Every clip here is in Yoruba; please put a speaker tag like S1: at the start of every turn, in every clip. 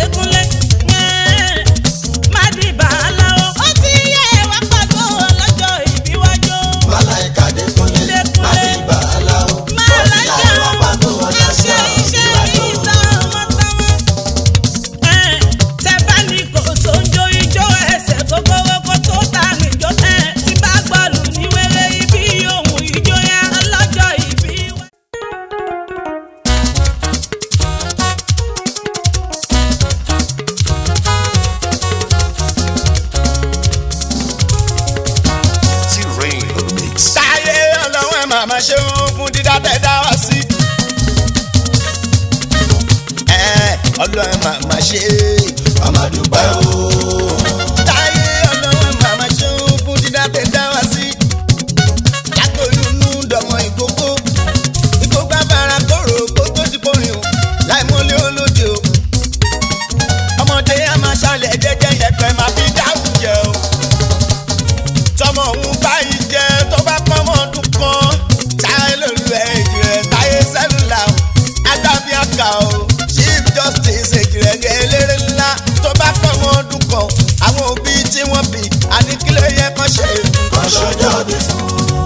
S1: Adékúnlé. Yẹ́n, Mádìbà aláwọ̀. Ó ti yẹ wá pàtó ọlọ́jọ́ ìbí wájú.
S2: Màláìka Adékúnlé, Mádìbà aláwọ̀.
S1: Máa
S2: Ó ti
S1: lájà
S2: yá wa pàtó ọlọ́jọ́
S1: iṣẹ́ iṣẹ́
S2: ìwájú.
S1: ìta ọmọ táwọn. Tẹ bá ní kò tó ń jó ijó ẹsẹ̀ gbogbo kó tó ta níjó ẹ̀ tí bá gbọ́lù ní wẹ́rẹ́ ibi ohun ijó yẹn ọlọ́jọ́ ìbí wá.
S3: T-Rain on the mix.
S4: táyé ọlọ́wọ́n ẹ̀ màmá ṣe ń fún dídá tẹ̀ dá wá sí. ẹ ọlọ́wọ́n ẹ̀ màmá ṣe
S2: Màmá dúpẹ́ o.
S4: táyé ọlọ́wọ́n ẹ̀ màmá ṣe ń fún dídá tẹ̀ dá wá sí. látòlúnú dọ̀mọ́ ìkókó ìkókó abára kóró kó tó ti kórìn o láì mọ́lé olóde o. ọmọdé a máa ṣàlẹ̀ jẹ́jẹ́ yẹpẹ̀ máa fi dáhùn jẹ o tọmọ òun báyìí jẹ tó bá pọnmọ ọdún kan táyé lólu ẹjì rẹ táyé sẹlúlà o adábí àkà o chief justice èjì rẹ gẹ eléré ńlá tó bá pọnmọ ọdún kan àwọn òbí tí wọn bí àníkílẹ̀ yẹ kán ṣe
S2: Kan ṣọjọ́ bí fún.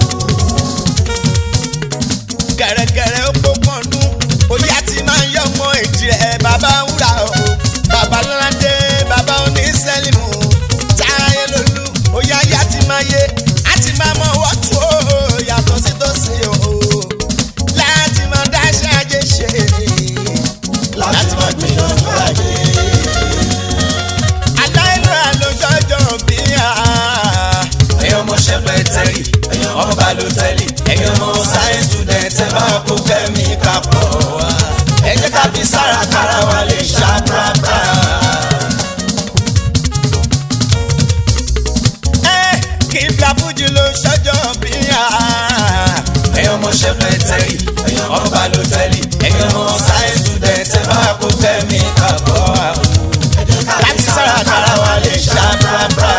S4: gẹ̀rẹ́gẹ̀rẹ́ ó pópọ̀ ọdún oyá ti máa ń yọ ọmọ èjì rẹ bàbá wúrà o bàbá lọ́ládé bàbá onísẹ́lìmù táyé lólu oyá yá ti máa yé á ti máa mọ wọ́tú o yàtọ̀ sí tòsí o láti máa dáṣẹ́ ajé ṣe
S2: Láti máa gbìyànjú ajé.
S4: aláìlú àlójọ́jọ́ bí i
S2: Ẹ̀yin ọmọ ṣẹ́pẹ́ tẹ́rì, ẹ̀yin ọmọ balùtẹ́lì, ẹ̀yin ọmọ sáyẹ́nsì student ẹ̀ bá kó kẹ́mi kápọ̀ wá. Ẹ jẹ́ ká fi sára kára wa lè ṣá pàápàá.
S4: ẹ kí n bla fújì ló ṣọjọ́ bí i.
S2: ẹ̀yin ọmọ ṣẹ́pẹ́ tẹ́rì ẹ̀yin ọmọ balùtẹ́lì ẹ̀yin ọmọ sáyẹ́nsì student ẹ̀ bá kó kẹ́mi kápọ̀ wá. ẹ jẹ́ ká fi sára kára wa lè ṣá pàápàá.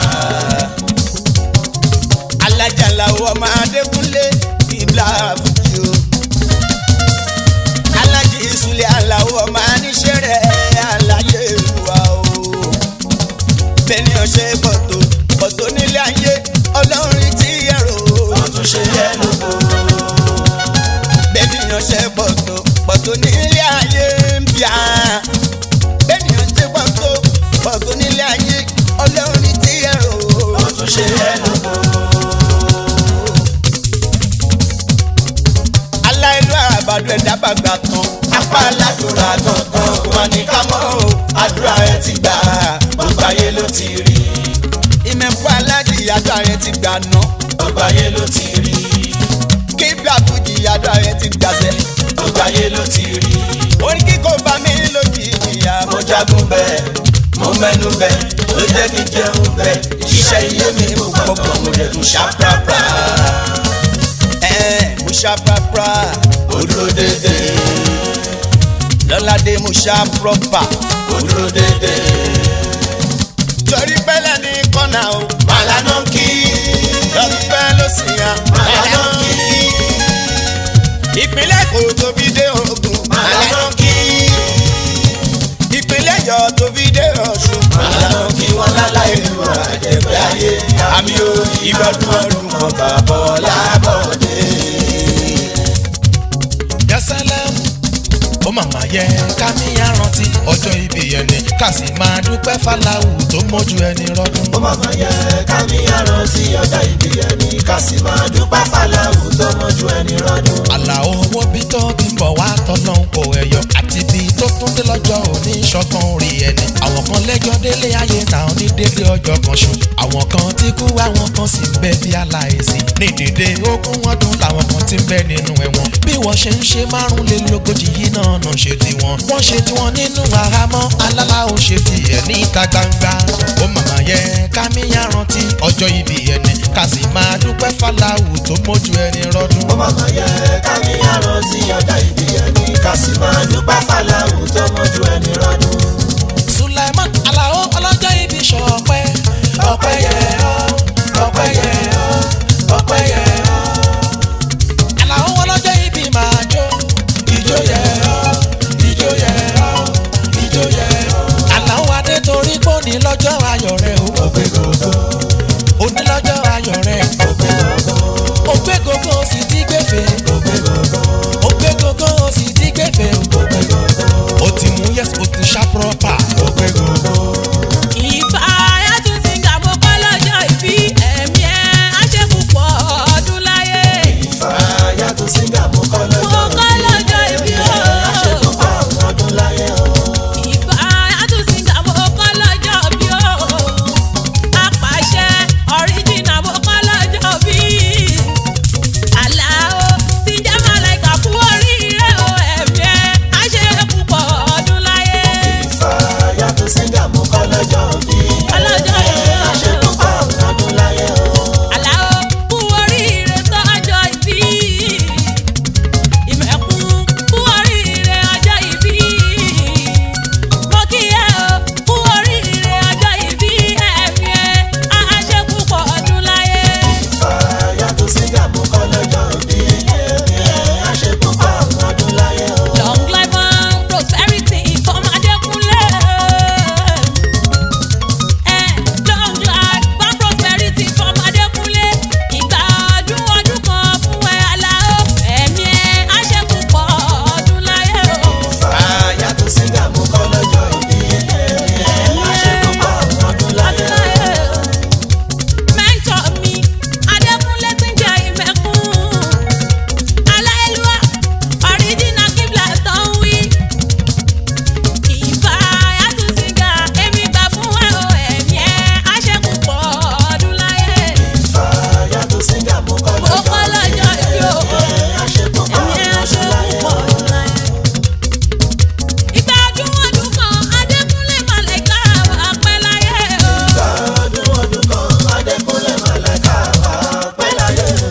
S4: alájàlá ọmọ adékúnlé ìbílà fújì o alájí ìsúlẹ̀ aláwọ̀ ọmọ aníṣẹ́rẹ́ aláyé ìwà o bẹ́ẹ̀ni ọ̀ṣẹ́ bọ̀tò bọ̀tò nílé ayé ọlọ́run tí ẹ̀rọ
S2: wọ́n tún ṣe yẹ lóko.
S4: bẹ́ẹ̀ni ọ̀ṣẹ́ bọ̀tò bọ̀tò nílé ayé ń bíà bẹ́ẹ̀ni ọ̀ṣẹ́ bọ̀tò bọ̀tò nílé ayé ọlọ́run tí ẹ̀rọ
S2: wọ́n tún ṣe yẹ lóko.
S4: aláìlú àbàdo ẹ̀dá bàgbà tán
S2: apá aládùúrà gangan kò wá ní ká mọ́ o àdúrà ẹ ti gbà gbogbo ayé ló ti rí
S4: ìmẹ̀fọ́ aláàjì ìyàtọ̀ ààrẹ ti gbà ná
S2: gbogbo ayé ló ti rí
S4: kí blàfújì ìyàtọ̀ ààrẹ ti gbàṣẹ.
S2: gbogbo ayé ló ti rí
S4: orí kíkó bá mi lójijì ìyá
S2: mo jagun bẹ́ẹ̀ mo mẹ́nu bẹ́ẹ̀ ló jẹ́ kí n jẹun bẹ́ẹ̀ iṣẹ́ ilé mi mo gbọ́gbọ́ mo lè tún ṣàprápra
S4: ẹ̀ mo ṣá prapra
S2: ó dúró dédé
S4: lọ́ládé mo ṣá prọ́pà
S2: ó dúró dédé
S4: torí pẹ́lẹ́ ní kọ́nà o
S2: màlánà kí
S4: lọ́pẹ́ ló sì yàn
S2: màlánà kí
S4: ìpínlẹ̀ kò tóbi dé ogun
S2: màlánà kí
S4: ìpínlẹ̀ yọ tóbi dé ọ̀ṣun
S2: màlánà kí wọ́n láláì lu àjẹpẹ́ ayé àmì ò ìgbọ́dún ọdún kan bàbá ọlábọ̀dé.
S5: yasalam ó màmá yẹ ká ní àrántí ọjọ́ ìbí ẹni ká sì máa dúpẹ́ fàlàwù tó mójú ẹni rọ́dún.
S2: ó máa ma yẹ ká ní àrántí ọjọ́ ìbí ẹni ká sì máa dúpẹ́ fàlàwù tó mọ́jú ẹni rọ́dún.
S5: àlàó owó bí tó ti ń bọ̀ wá tọ́nà kò ẹ̀yọ àti bí tó tún dé lọ́jọ́ òní ṣọ́kan rí ẹni. àwọn kan lẹ́jọ́ délé ayé náà ní délé ọjọ́ kan ṣo. àwọn kan ti kú àwọn kan sì ń bẹ bí aláìsí. ní dèdè ogún ọdún làwọn kan ti ń bẹ nínú ẹ̀wọ̀n. bí wọ́n ṣe ń ṣe márùnlélógójì yìí náà náà ṣe tiwọn. wọ́n ṣe tiwọn nínú àhámọ́ alálà ó ṣe tiẹ̀ níta gbangba. ó màmá yẹ ká míyàn rántí ọjọ́ ìbí ẹni ká sì máa dúpẹ́ fàlàwù tó mójú ẹni rọ́dún.
S2: ó máa ma yẹ ká ní àrántí ọjọ́ ìbí ẹni ká sì máa dúpẹ́ fàlàwù tó mọ́jú ẹni rọ́dún.
S5: Sulaiman Alao ọlọ́jọ́ ibi ṣọpẹ́ ọpẹ́ yẹ ọ́ ọpẹ́ yẹ ọ́ ọpẹ́ yẹ ọ́. Alao ọlọ́jọ́ ibi máa jó ijó yẹ ọ́ ijó yẹ ọ́ ijó yẹ ọ́. òní lọ́jọ́ ayọ̀ rẹ o. òní lọ́jọ́ ayọ̀ rẹ. ó gbé gógó ó sì ti gbèfè. ó gbé gógó ó sì ti gbèfè. ó ti mú yẹ́sì ó ti ṣá pọ́pà.
S1: ìfàyà tún ti ń gà mọ́ kọ́ lọ́jọ́ ìbí ẹ̀mí ẹ̀ á ṣe púpọ̀ ọdún láyé.
S2: Fàyà tó síngà mú kọ́
S1: mo
S2: lọ́jọ́
S1: kọ́ lọ́jọ́ ìbí o.
S2: àṣepọ̀ ọdún láyé o.
S1: ìfàyà tún ti ń gà mọ́ kọ́ lọ́jọ́ ìbí o. apàṣẹ ọ̀ríjìnà mo kọ́ lọ́jọ́ ìbí. àlàó ti jẹ́ màláìka kú oríire o ẹ̀mí ẹ̀ á ṣe púpọ̀ ọdún láyé.
S2: Fàyà tó síngà mú kọ́ lọ́jọ́ bí.
S1: ọlọ́jọ́ ìbí o.
S2: Àṣepọ̀ ọdún láyé o.
S1: Àlàó kú oríire tọ́jọ́ ìbí. Ìmẹ̀kún kú oríire ọjọ́ ìbí. Mo kí ẹ o kú oríire ọjọ́ ìbí ẹ̀mí ẹ̀ á ṣe púpọ̀ ọdún láyé.
S2: Fàyà tó síngà mú kọ́ lọ́jọ́ bí. Àṣepọ̀ ọdún láyé o.
S1: Long life and prosperity fọmọ Adékúnlé. Ẹ long life and prosperity fọmọ Adékúnlé. Ìgbà ọdún ọdún kan fún ẹ Àlàó. Ẹ̀mí ẹ̀ á ṣe púpọ̀ ọdún láyé o.
S2: Fàyà tó síngà mú kọ́ lọ́jọ́ bí. Àṣepọ̀ ọdún láyé o.
S1: Mẹ́ńtọ̀ mi, Adékúnlé ti ń jẹ ìmẹ̀kún. Aláìlúwà, ọ̀ríjìnà kíbla tó ń wí. Ìfà Yàtúnṣìgà, èmi gbà fún ẹ o, ẹ̀mí ẹ̀ á ṣe púpọ̀ ọdún láyé.
S2: Fàyà tó síngà mú kọ́
S1: Mo kọ́ lọ́jọ́ ìbí o,
S2: Àṣepọ̀
S1: ẹ̀mí ẹ̀ á ṣe
S2: ọdún láyé
S1: púpọ̀
S2: o.
S1: ọdún láyé. Ìgbà ọdún ọdún kan, Adékúnlé Màlẹ́kà wà pẹ́ láyé o.
S2: Ọdún ọdún kan Adékúnlé Màláíkà wà pẹ́ láyé o.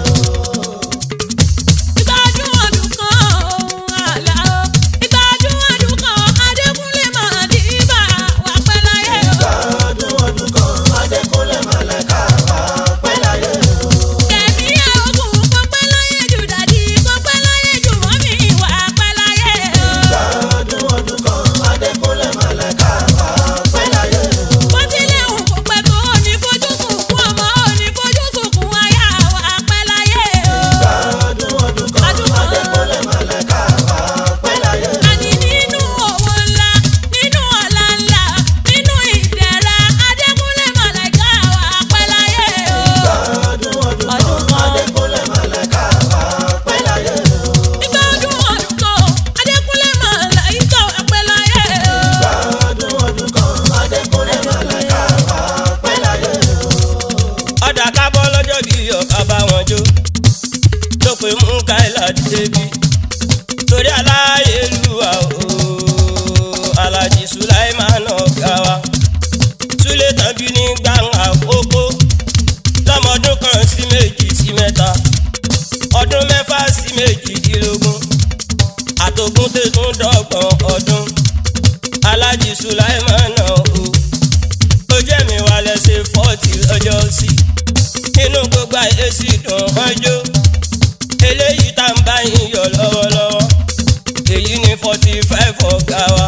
S1: Ìgbádùn ọdún kan Àlàó. Ìgbádùn ọdún kan Adékúnlé Màdìbà wà pẹ́ láyé o.
S2: Ọdún ọdún kan Adékúnlé Màláíkà wà pẹ́ láyé o.
S1: Kẹ̀mí ogun kó pẹ́ láyé jù dàdí kó pẹ́ láyé jù mọ́mí wà pẹ́ láyé o.
S2: Ọdún ọdún kan Adékúnlé Màláíkà wà pẹ́ láyé o.
S1: Bó tilẹ̀ hùn kó pẹ́ tó ní fojú sunkún ọmọ ò ní fojú sunkún aya wà pẹ́ láyé o.
S2: Ọdún ọdún kan Adékúnlé Màláíkà wà pẹ́ láyé o.
S1: Àní nínú owó ńlá, nínú ọlá ńlá, nínú ìdẹ̀ra, Adékúnlé Màláíkà wà pẹ́ láyé o.
S2: Ọdún ọdún kan Adékúnlé Màláíkà wà pẹ́ láyé o.
S1: Ìgbà ọdún ọdún kan, Adékúnlé Màláíkà wà pẹ́ láyé o.
S2: Ọdún ọdún kan Adékúnlé Màláíkà wà pẹ́ láyé o.
S6: ọ̀dà kábọ́ lọ́jọ́ bí ọ̀ká bá wọn jó tó pé mú káìlà débi torí aláyélúwà o alájí sùláìmánà ọ̀gá wa súlẹ̀ tàbí ní gbàǹgà àkókò lọ́mọdún kan sí méjì sí mẹ́ta ọdún mẹ́fà sí méjìdínlógún àtògùn tẹ̀sùn dọ́gbọ̀n ọdún alájí sùláìmánà o ó jẹ́ mi wà lẹ́sẹ̀ fọ́ọ̀tì lọ́jọ́ sí inú gbogbo ayé sì dùn ọjọ́ eléyìí tá ń bá yín yọ lọ́wọ́lọ́wọ́ èyí ní forty five ọ̀gá wa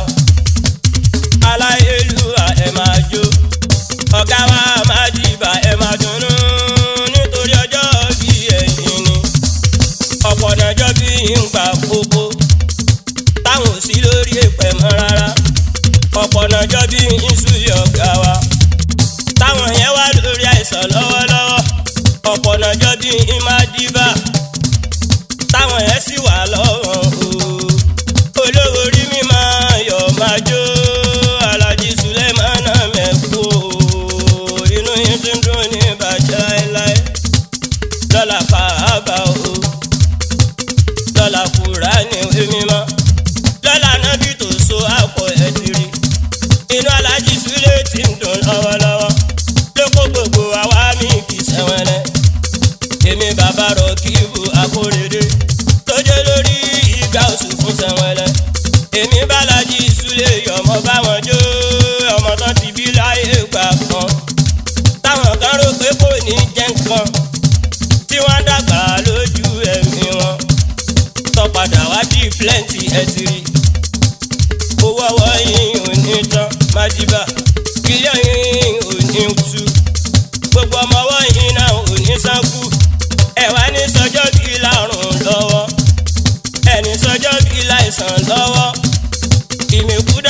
S6: aláyélúwà ẹ̀ máa jó ọ̀gá wa máa dìbà ẹ̀ máa dunnú nítorí ọjọ́ bí ẹ̀yìn ni ọ̀pọ̀ nàjọ́ bí ń gbà kókó táwọn ò sí lórí èpẹ̀ mọ́ rárá ọ̀pọ̀ nàjọ́ bí ń súyọ̀ ọ̀gá wa táwọn yẹn wá lórí àìsàn lọ́wọ́lọ́wọ́ ọ̀pọ̀ nàjọ́ bí ń máa dìbà táwọn yẹn sì wà lọ́wọ́ o olówó orí mi máa yọ̀ máa jó alájí sulemana mẹ́kú o inú yín tún dùn ní bàjẹ́ láéláé lọ́la pàábà o lọ́la kúrá ní ìwé mímọ́ lọ́la nábì tó so àpò ẹ̀ tiri inú alájí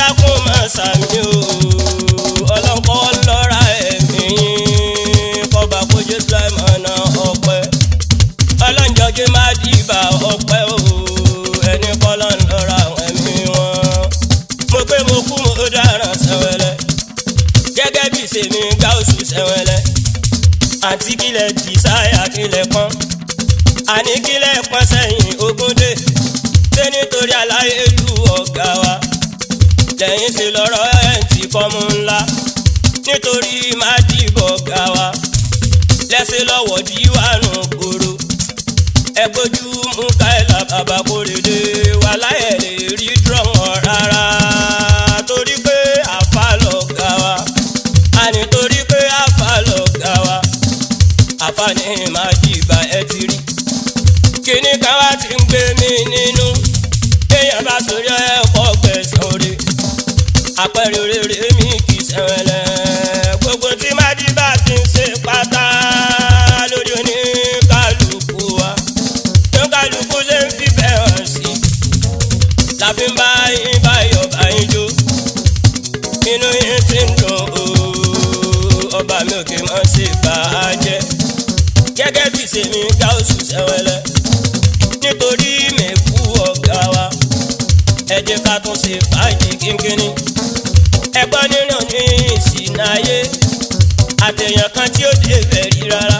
S6: dákun máa sàmì o ọlọ́nkọ́ lọ́ra ẹ̀mí yín kọba kojú sulaimana ọpẹ́ ọlọ́njọ́gé má dìbà ọpẹ́ o ẹni kọ́lọ́ ń lọ́ra ẹ̀mí wọn. mo pé mo kú mo dáràn sẹ́wẹ́lẹ́ gẹ́gẹ́ bí sèmi gáúsù sẹ́wẹ́lẹ́ àti kílẹ̀ dìsáyà kílẹ̀ pọ́n àní kílẹ̀ pọ́n sẹ́yìn ogúndé ṣé nítorí aláyélú ọ̀gá wa lẹ́yìn sí lọ́rọ̀ ẹ̀ ti kọ́mú ńlá nítorí má dìbò ọ̀gá wa lẹ́sẹ̀ lọ́wọ́ díwánu gbòòrò ẹgbójú mú káyọ̀lá bàbá kórèdè wà láyẹ̀ lè rí dùrọ̀mọ̀ rárá torí pé àfa lọ̀gá wa àní torí pé àfa lọ̀gá wa àfa ní máa dìgbà ẹ ti rí kíní kan wá ti ń gbé mi nínú èèyàn bá sórí ẹ̀kọ́ gbẹ̀sán rè àpẹẹrẹ rere mi kì í sẹ́wẹ̀lẹ̀ gbogbo tí má dìbà ti ń ṣe pátá lórí oníkálukú wa oníkálukú ṣe ń fífẹ́ hàn sí la fi ń bá yín báyọ̀ báyìí jó inú yín ti ń dùn ó ọba mi ò kì í mọ̀ sí bàájẹ́ gẹ́gẹ́ bí sèmi gáúsù sẹ́wẹ́lẹ́ nítorí mẹ́kú ọ̀gá wa ẹ jẹ́ ká tún ṣe fàájì kínkínní ẹgbọ́n nínú ní ìsìnáyé àtẹ̀yàn kan tí ó dé bẹ̀rí rárá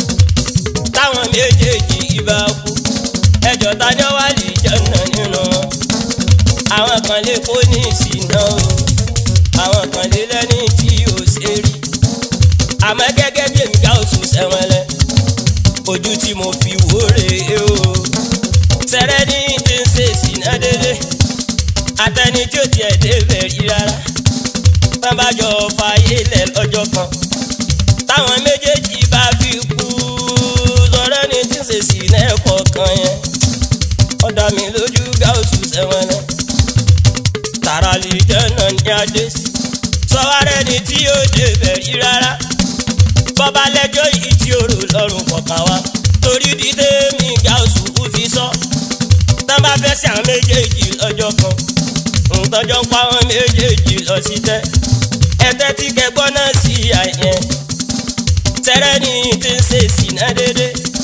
S6: táwọn méjèèjì ibà kú ẹjọ́ tájọ́ wà lè jẹ́nà nínú wọn àwọn kan lè kó ní ìsìná o àwọn kan lè lẹ́ni tí ò ṣe rí àmọ́ gẹ́gẹ́ bí èmi ká oṣù sẹ́wọ̀nlẹ̀ ojú tí mo fi wò rèé o sẹ́rẹ́ ní ti ń ṣe ìsìná délé àtẹni tí ó tiẹ̀ dé bẹ̀rí rárá tán bá jọ fàyè lẹ̀ lọ́jọ́ kan táwọn méjèèjì bá fi kú sọ̀rọ̀ ní tí ń ṣe sí lẹ́ẹ̀kọ̀ kan yẹn ọ̀dà mi lójú gáúsù sẹ́wọ̀n lẹ̀ tààrà lè jẹ́nà ní adé sí sọ́wárẹ́ ni tí yóò dé bẹ̀rí rárá bọ́ba lẹ́jọ́ yìí tí ó rò lọ́rùn kọ̀ọ̀kan wa torí dídé mi gáúsù kú fi sọ tán bá fẹ́ sí àwọn méjèèjì lọ́jọ́ kan ntọ́jọ́ ń pa àwọn méjèèjì lọ sí tẹ́ ẹtẹ́ tí kẹgbọ́n náà sí àyẹn tẹ́rẹ́ ní ti ń ṣe ìsìná dédé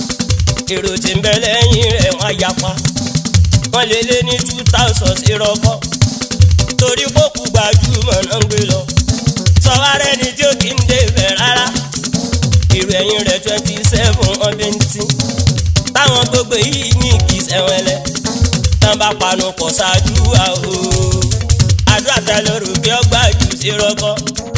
S6: èrò tí ń bẹ lẹ́yìn rẹ̀ wọ́n yapa wọ́n lé lé ní two thousand sí rọ́kọ́ torí kókù gbajúmọ̀ náà ń gbé lọ sọ́wárẹ́ ni tí ó kì í dé bẹ̀ rárá èrò ẹ̀yìn rẹ̀ twenty seven ọdún tí táwọn gbogbo yìí ní kì í sẹ́wọ̀n tán bá panu pọ̀ ṣáájú wa o àdúrà tẹ lóru bí ọgbà jù sí rọkọ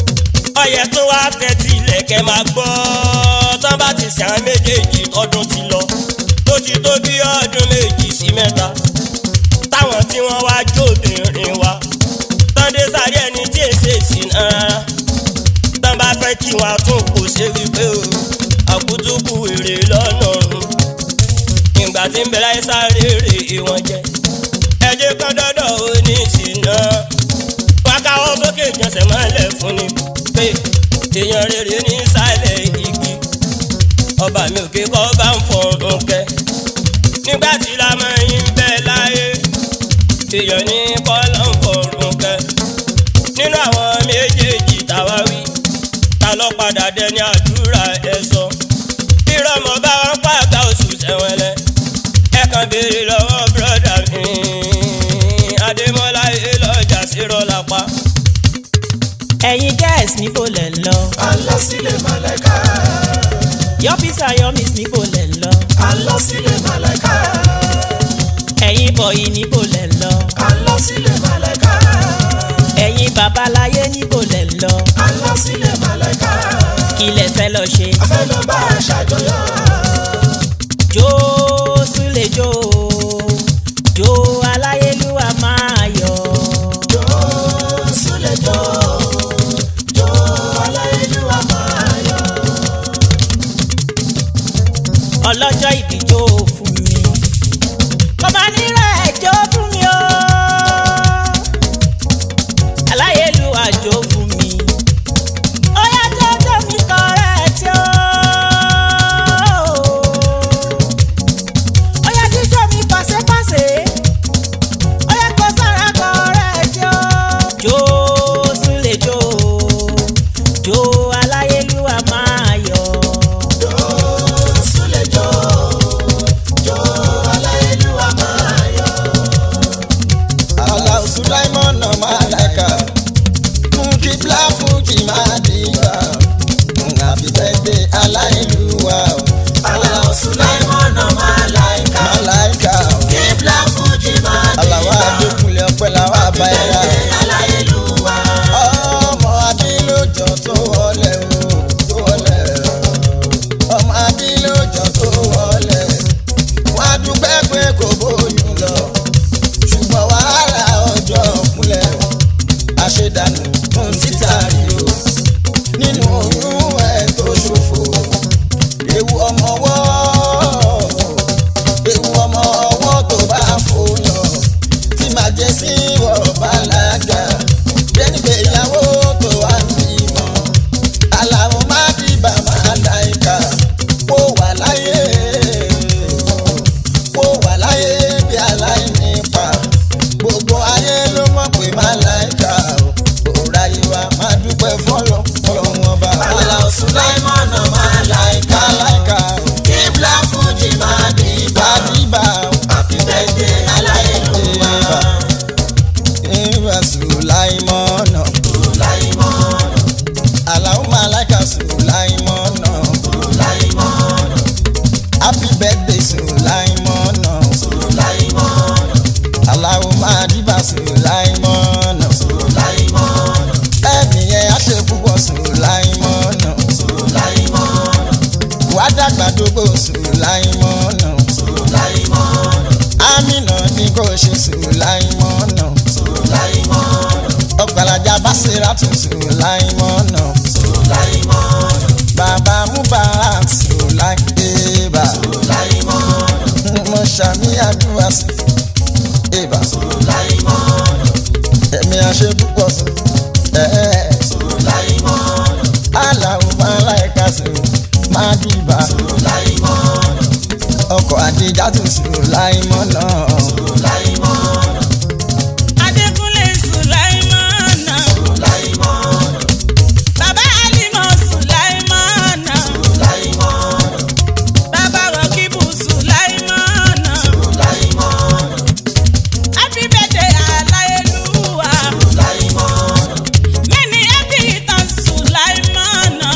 S6: ọyẹ tó wá tẹ́tí ilẹ̀kẹ̀ máa gbọ́ tán bá ti sàn án méjèèjì tọdún ti lọ tó ti tó bí ọdún méjì sí mẹ́ta táwọn tí wọ́n wá jóbìnrin wa tán dé sáré ẹni tí èsè sí náà tán bá fẹ́ kí wọn tún kò ṣe wípé o àkútúkù èrè lọ́nà ọ̀run ìgbà tí ń bẹ láyé sáré rè wọn jẹ ẹjẹ kan dọdọ oníṣìná wákàwọ sókè jọsẹ mọ́lẹ̀ fún ni pé èèyàn rere ní sálẹ̀ igi ọba mi òkè kọ́ bá ń fọ̀rùn kẹ nígbà tí lamẹ́yìn bẹ láyé èèyàn ní kọ́lá ń fọ̀rùn kẹ nínú àwọn méjèèjì táwa wí ta ló padà dẹni àdúrà ẹ sọ ìrọ̀mọ́ bá wọn pàgà oṣù sẹ́wọ̀n lẹ kan béèrè lọ́wọ́ bírọ́dà mi adémọ́lá elọ́jà sírọ́ lápá.
S1: ẹ̀yin guys níbo lẹ̀ ń lọ.
S2: Allah sílẹ̀ màláìka.
S1: yọ́fíìsà yọ́mísì níbo lẹ̀ ń lọ.
S2: Allah sílẹ̀ màláìka.
S1: ẹ̀yin bọ̀yì níbo lẹ̀ ń lọ.
S2: Allah sílẹ̀ màláìka.
S1: ẹ̀yin babaláyé níbo lẹ̀ ń lọ.
S2: Allah sílẹ̀ màláìka.
S1: kí lẹ fẹ́ lọ ṣe.
S2: a fẹ́ lọ bá a ṣàjọyọ̀.
S1: jó súlẹ̀ jó jó aláyélúwà máa yọ̀.
S2: Jó súlẹ̀ jó. Jó aláìlúwa máa yọ̀.
S1: ọlọ́jọ́ ìbí jó fún mi. kò máa nílò ẹ̀ jó fún mi o. aláyélúwà jó fún mi. ó yá jẹ́jẹ́ mi kọ́rẹ́ tí ó.
S4: Basiratu Sulaimona. Bàbá Mubarak Sulaimeba. Mo ṣàmì àdúrà sí. Eba. Ẹ̀mí àṣẹ púpọ̀ sí. Ẹ̀ẹ́. Aláwo Máláìka sí. Mádìbà. Ọkọ̀ Àdìjátù Sulaimona.
S1: Adékúnlé Sùláìmánà. Bàbá Alímọ̀ Sùláìmánà. Bàbá Rọ̀kíbù Sùláìmánà. Happy birthday Aláyélúwà. Many happy returns Sùláìmánà.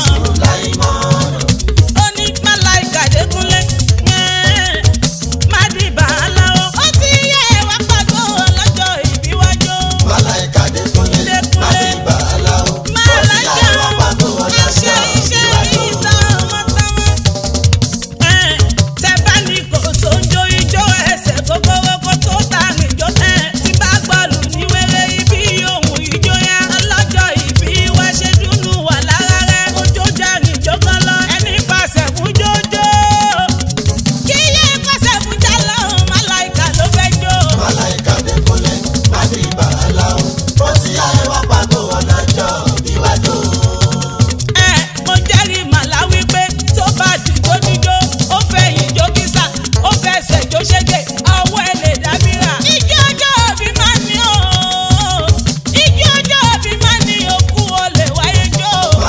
S1: Ó ní Máláìka Adékúnlé. Ẹ́ẹ̀, Mádìbà aláwọ̀. Ó ti yẹ wá pàgọ́ ọlọ́jọ́ ìbí wájú. Dékúnlé. Máláìka iṣẹ́ iṣẹ́ ìta ọmọtọ́mọ. Ẹ̀, tẹ bá ní kò tó ń jó ijó ẹsẹ̀ kókóró kó tó ta nìjó. Ẹ̀, tí bá gbọ́lù ní wéré ibi ohun ìjó yá. Ọlọ́jọ́ ìbí wá ṣe dúnú wà lára rẹ̀. Ojó jẹ́ nìjó kan lọ. Ẹni pàṣẹ fún jójó. Kí yé pàṣẹ fún jálọ̀, Máláìka ló fẹ́ jó. Ẹ, mo jẹ́rìí màlá wípé tó bá dìjó díjó ó fẹ́ ìjó kísà ó fẹ́ ṣèjó ṣége ọwọ́ ẹ lè dábìrà. ijó ọjọ́ òbí máa ní o ijó ọjọ́ òbí máa ní okú o lè wáyé jó.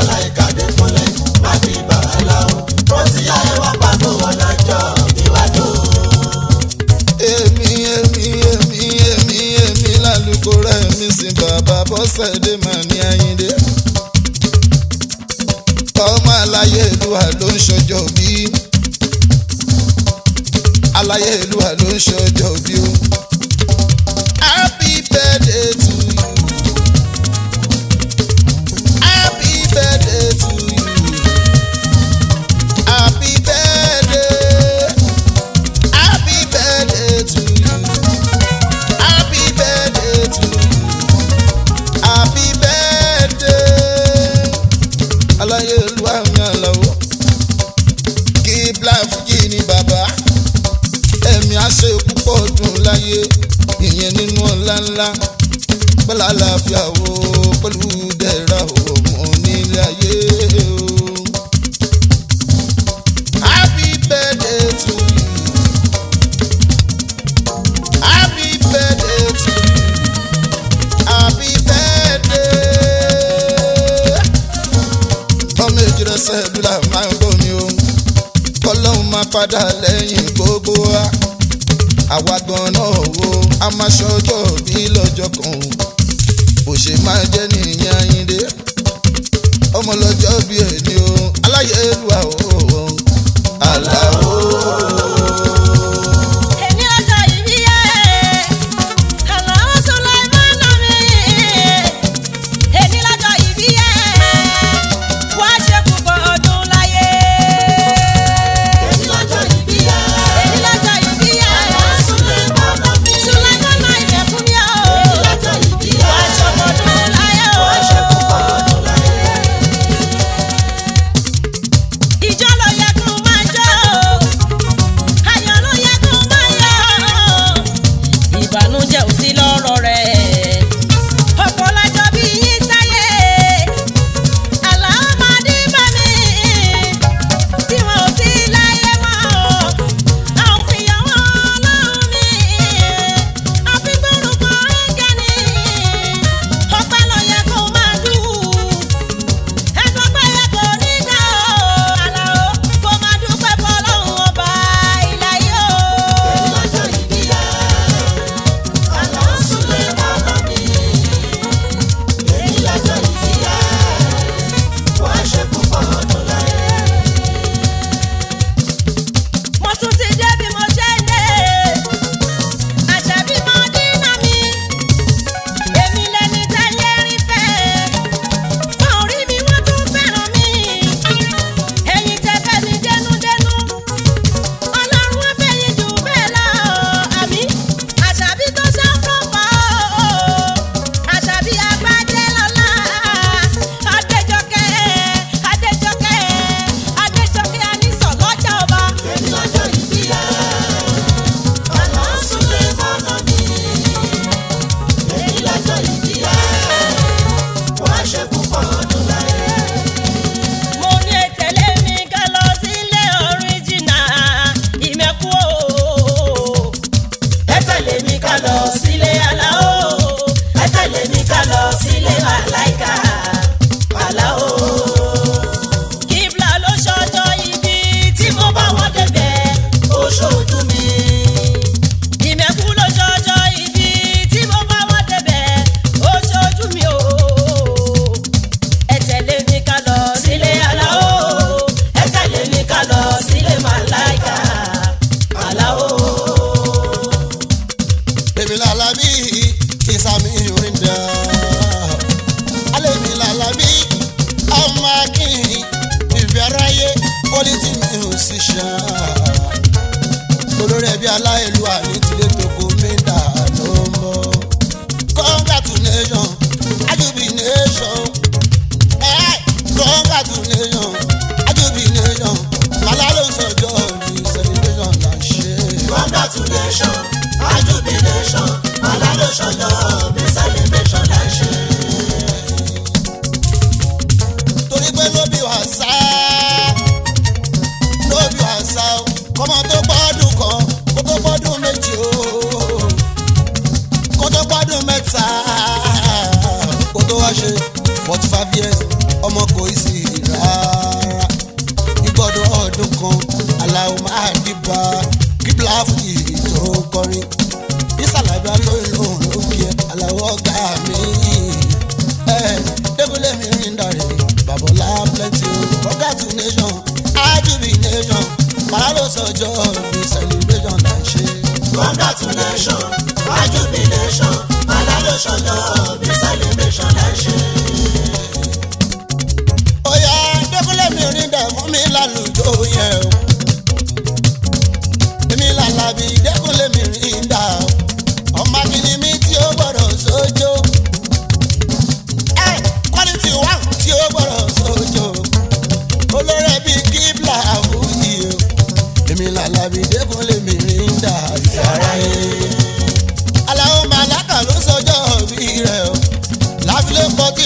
S4: èmi èmi èmi èmi èmi lálùkò rẹ̀ mi sì bàbá bọ́sẹ̀dé mà ní ayíǹde. ọmọ aláyé ìlúwa ló ń ṣọjọ́ bí aláyé ìlúwa ló ń ṣọjọ́ bí o. happy birthday to you. happy birthday to you. happy birthday. Happy birthday to you. Happy birthday to you. Happy birthday. Aláyé olúwa mi àlàó. Kí Bláfújì ni bàbá. Ẹ̀mí àṣẹ púpọ̀ dùn láyé. Ìyẹn nínú ọ̀la ńlá. Bọ́lá àlàáfíà wo pẹ̀lú dẹ̀ra ọmọ nílé ayé o. Happy birthday to you. Happy birthday to you. Happy birthday. Ọmọ ìjìnlẹ̀ sẹ́dúlà máa ń gbómi o. Kọ́lọ́hún máa padà lẹ́yìn gbogbo wa. Àwa gan náà wo a máa ṣọjọ́ bí lọ́jọ́ kan o. Bó ṣe máa jẹ́ nìyẹn Ayíndé. Ọmọ lọ́jọ́ bí ẹni o. Aláyélúwà o. Àlàó.
S1: Èmi ọjọ́ ìbí yẹ, Àlàó Sùláìmánà mi. Èmi lọ́jọ́ ìbí yẹ, wá ṣe púpọ̀ ọdún láyé. Èmi lọ́jọ́ ìbí yẹ, Sùláìmánà ìdẹ̀kùn mi o. Wá ṣọmọdún láyé o.
S4: alábí ọmọ akínyìn ìfẹ́ aráyé quality musician olórí ẹbí aláìlú àní tilé toko mẹ́ta ló ń bọ̀ congratulation ajubilation eh, congratulation ajubilation màlá ló sọjọ́ ní celebration là ń ṣe.
S2: congratulation ajubilation alálòṣọjọ́ bí celebration la ṣe.
S4: torí pé ló bí wàsá ló bí wàsá o kọ́mọ tó gbọ́dún kan kó tó gbọ́dún méjì o kó tó gbọ́dún mẹ́ta kó tó wá ṣe forty five years ọmọ kò í sí rárá ìgbọ́dún ọdún kan aláwọ̀ máa dìbà kíbla fújì tó ń kọrin ìsàlàbíà lóyún lòun ló kí ẹ aláwọ̀ ọ̀gá mi débùlé mi rìn dàrẹ́ babola plenty o congratulation ajubilation màá ló sọjọ́ bí celebration là ń ṣe.
S2: congratulation ajubilation alálòṣọjọ́ bí celebration la ṣe.
S4: Oya débùlé mi rìn dẹ̀ fún mi lálùjọ yẹn o. Èmi làlàbí débùlé mi rìn dà o. Ọmọ akíní mi tí ó gbọ́dọ̀ sójó. Ẹ quality one tí ó gbọ́dọ̀ sójó. Olórí ẹbí kíbla àwùjì o. Èmi làlàbí débùlé mi rìn dà ìfẹ́ aráyé. Aláwọ̀ màláka ló sọjọ́ bí rẹ̀ o. Láfilé pọ̀ tí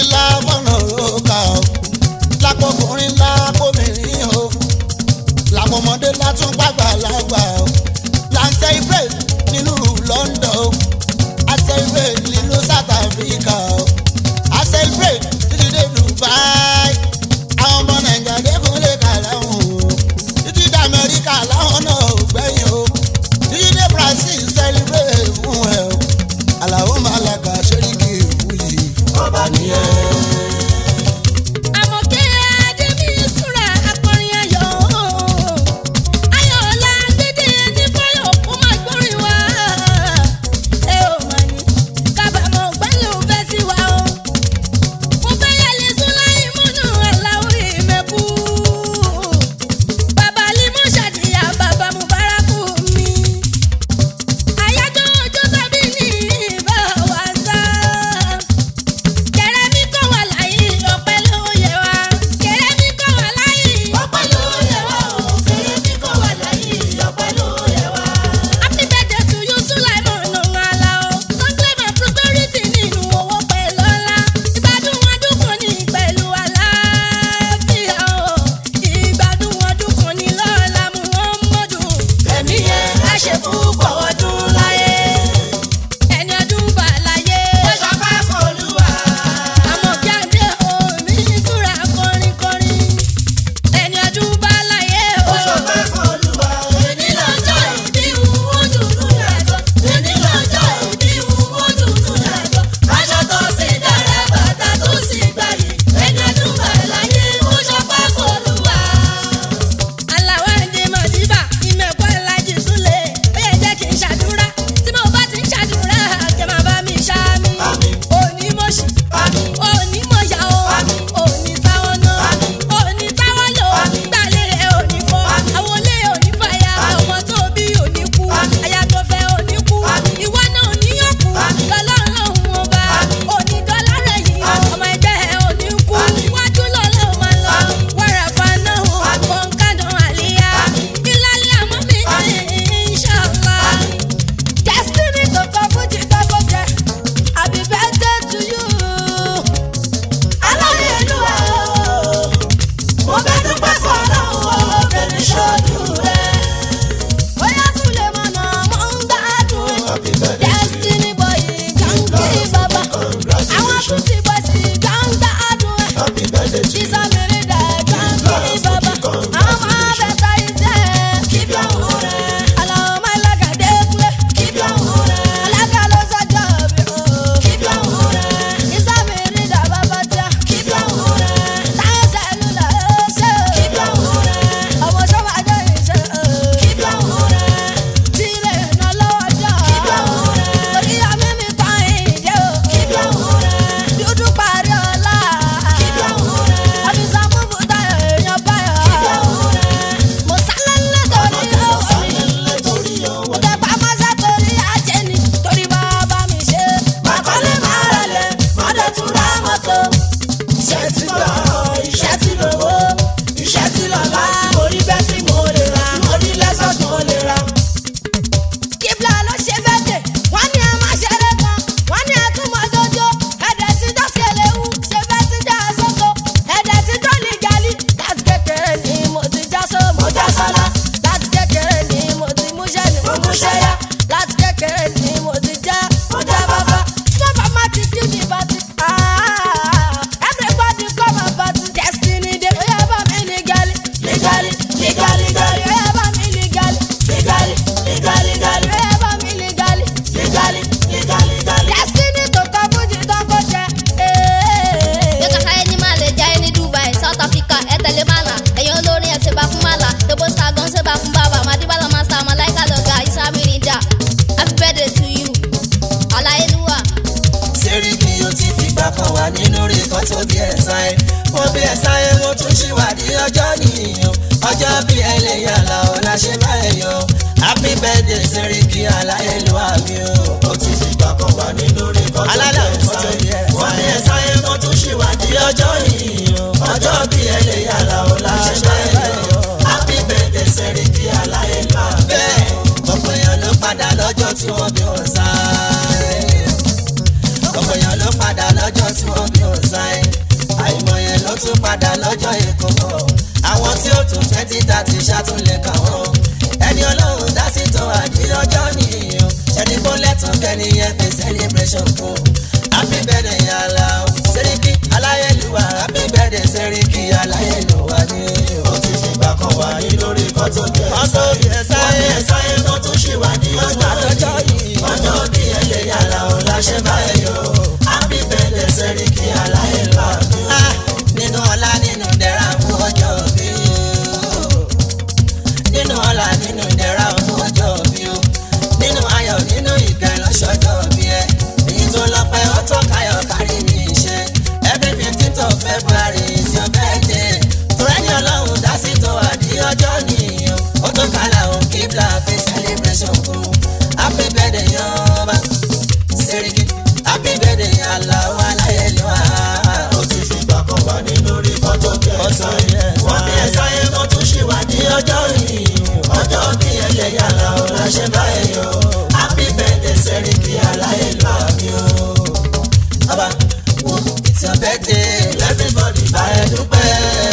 S4: bí ẹ sáyé mo bí ẹ sáyé mo tún ṣìwádìí ọjọ́ nìyẹn ọjọ́ bí ẹlẹ́yà làwọn láṣẹ báyẹn yọ happy birthday Seriki aláyélúwà mi o.
S2: ó ti fi gbà kan wà nínú rí kan tó
S4: alálà
S2: bí ẹ
S4: mo tún bí ẹ
S2: wọ́n bí ẹ
S4: sáyé.
S2: sáyé mo tún ṣìwádìí ọjọ́ yìí ọjọ́ bí ẹlẹ́yà làwọn láṣẹ báyẹn yọ happy birthday Seriki aláyélúwà mi o.
S4: bẹ́ẹ̀ ọ̀pọ̀ èèyàn ló padà lọ́jọ́ tí wọ́n bí wọn sáyé. ọ̀pọ̀ èèyàn ló padà lọ́jọ́ tí wọ́n bí wọn sáyé. àìmọye ló tún padà lọ́jọ́ èkó mọ́. àwọn tí ó tún twenty thirty ṣàtúnlẹ̀ kà wọ́n. ẹni ọlọ́run dá sí tó àdí ọjọ́ nìyẹn. ṣẹ́ni kó lẹ́tọ̀ọ́ kẹ́ni yẹn fi celebration kún. happy birthday yàrá o Seriki aláyélúwà happy birthday Seriki aláyélúwà ni o.
S2: ó ti fi gbà kan wà nínú rí kan tó bí ẹ
S4: Kan tó bí ẹ sáyé.
S2: wọ́n bí ẹ sáyé mo tún ṣìwádìí ọjọ́
S4: lọ́jọ́
S2: yìí
S4: yìí.
S2: ọjọ́ bí ẹlẹ́yà làwọn láṣẹ báyẹn yọ happy birthday Seriki aláyélúwà mi o.
S4: Ah, nínú ọlá nínú dẹ̀ra fún ọjọ́ bí o. nínú ọlá nínú dẹ̀ra fún ọjọ́ bí o. nínú ayọ̀ nínú ìkẹ́ lọ́sọ̀jọ́ bí ẹ. èyí tó lọ́pẹ́ ó tó káyọ̀ kárí mi ṣe. every fifteenth of February is your birthday. torẹ́ni ọlọ́run dá sí tó àdí ọjọ́ nìyẹn. ó tó kálá òun kíbla fi celebration kú. happy birthday yọba Seriki happy birthday aláwọ̀ aláyẹ̀lúwà
S2: ó ti fi gbà kan wà nínú rí kan tó bí ẹ sáyé wọ́n bí ẹ sáyé mo tún ṣìwádìí ọjọ́ yìí ọjọ́ bí ẹlẹ́yà làwọn láṣẹ báyẹn yọ happy birthday Seriki aláyélúwà mi o.
S4: Ọba wo it's your birthday
S2: everybody bá ẹ dúpẹ́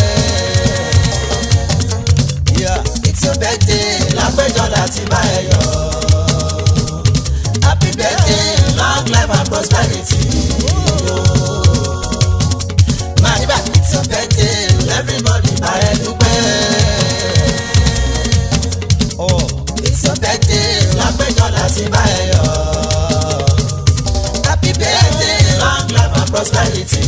S4: yeah it's your birthday
S2: lápẹjọ láti bá ẹ yọ
S4: happy birthday
S2: long life and prosperity
S4: Madiba it's your birthday
S2: everybody bá ẹ dúpẹ́
S4: oh it's your birthday
S2: lápẹjọ láti bá ẹ yọ
S4: happy birthday
S2: long life and prosperity.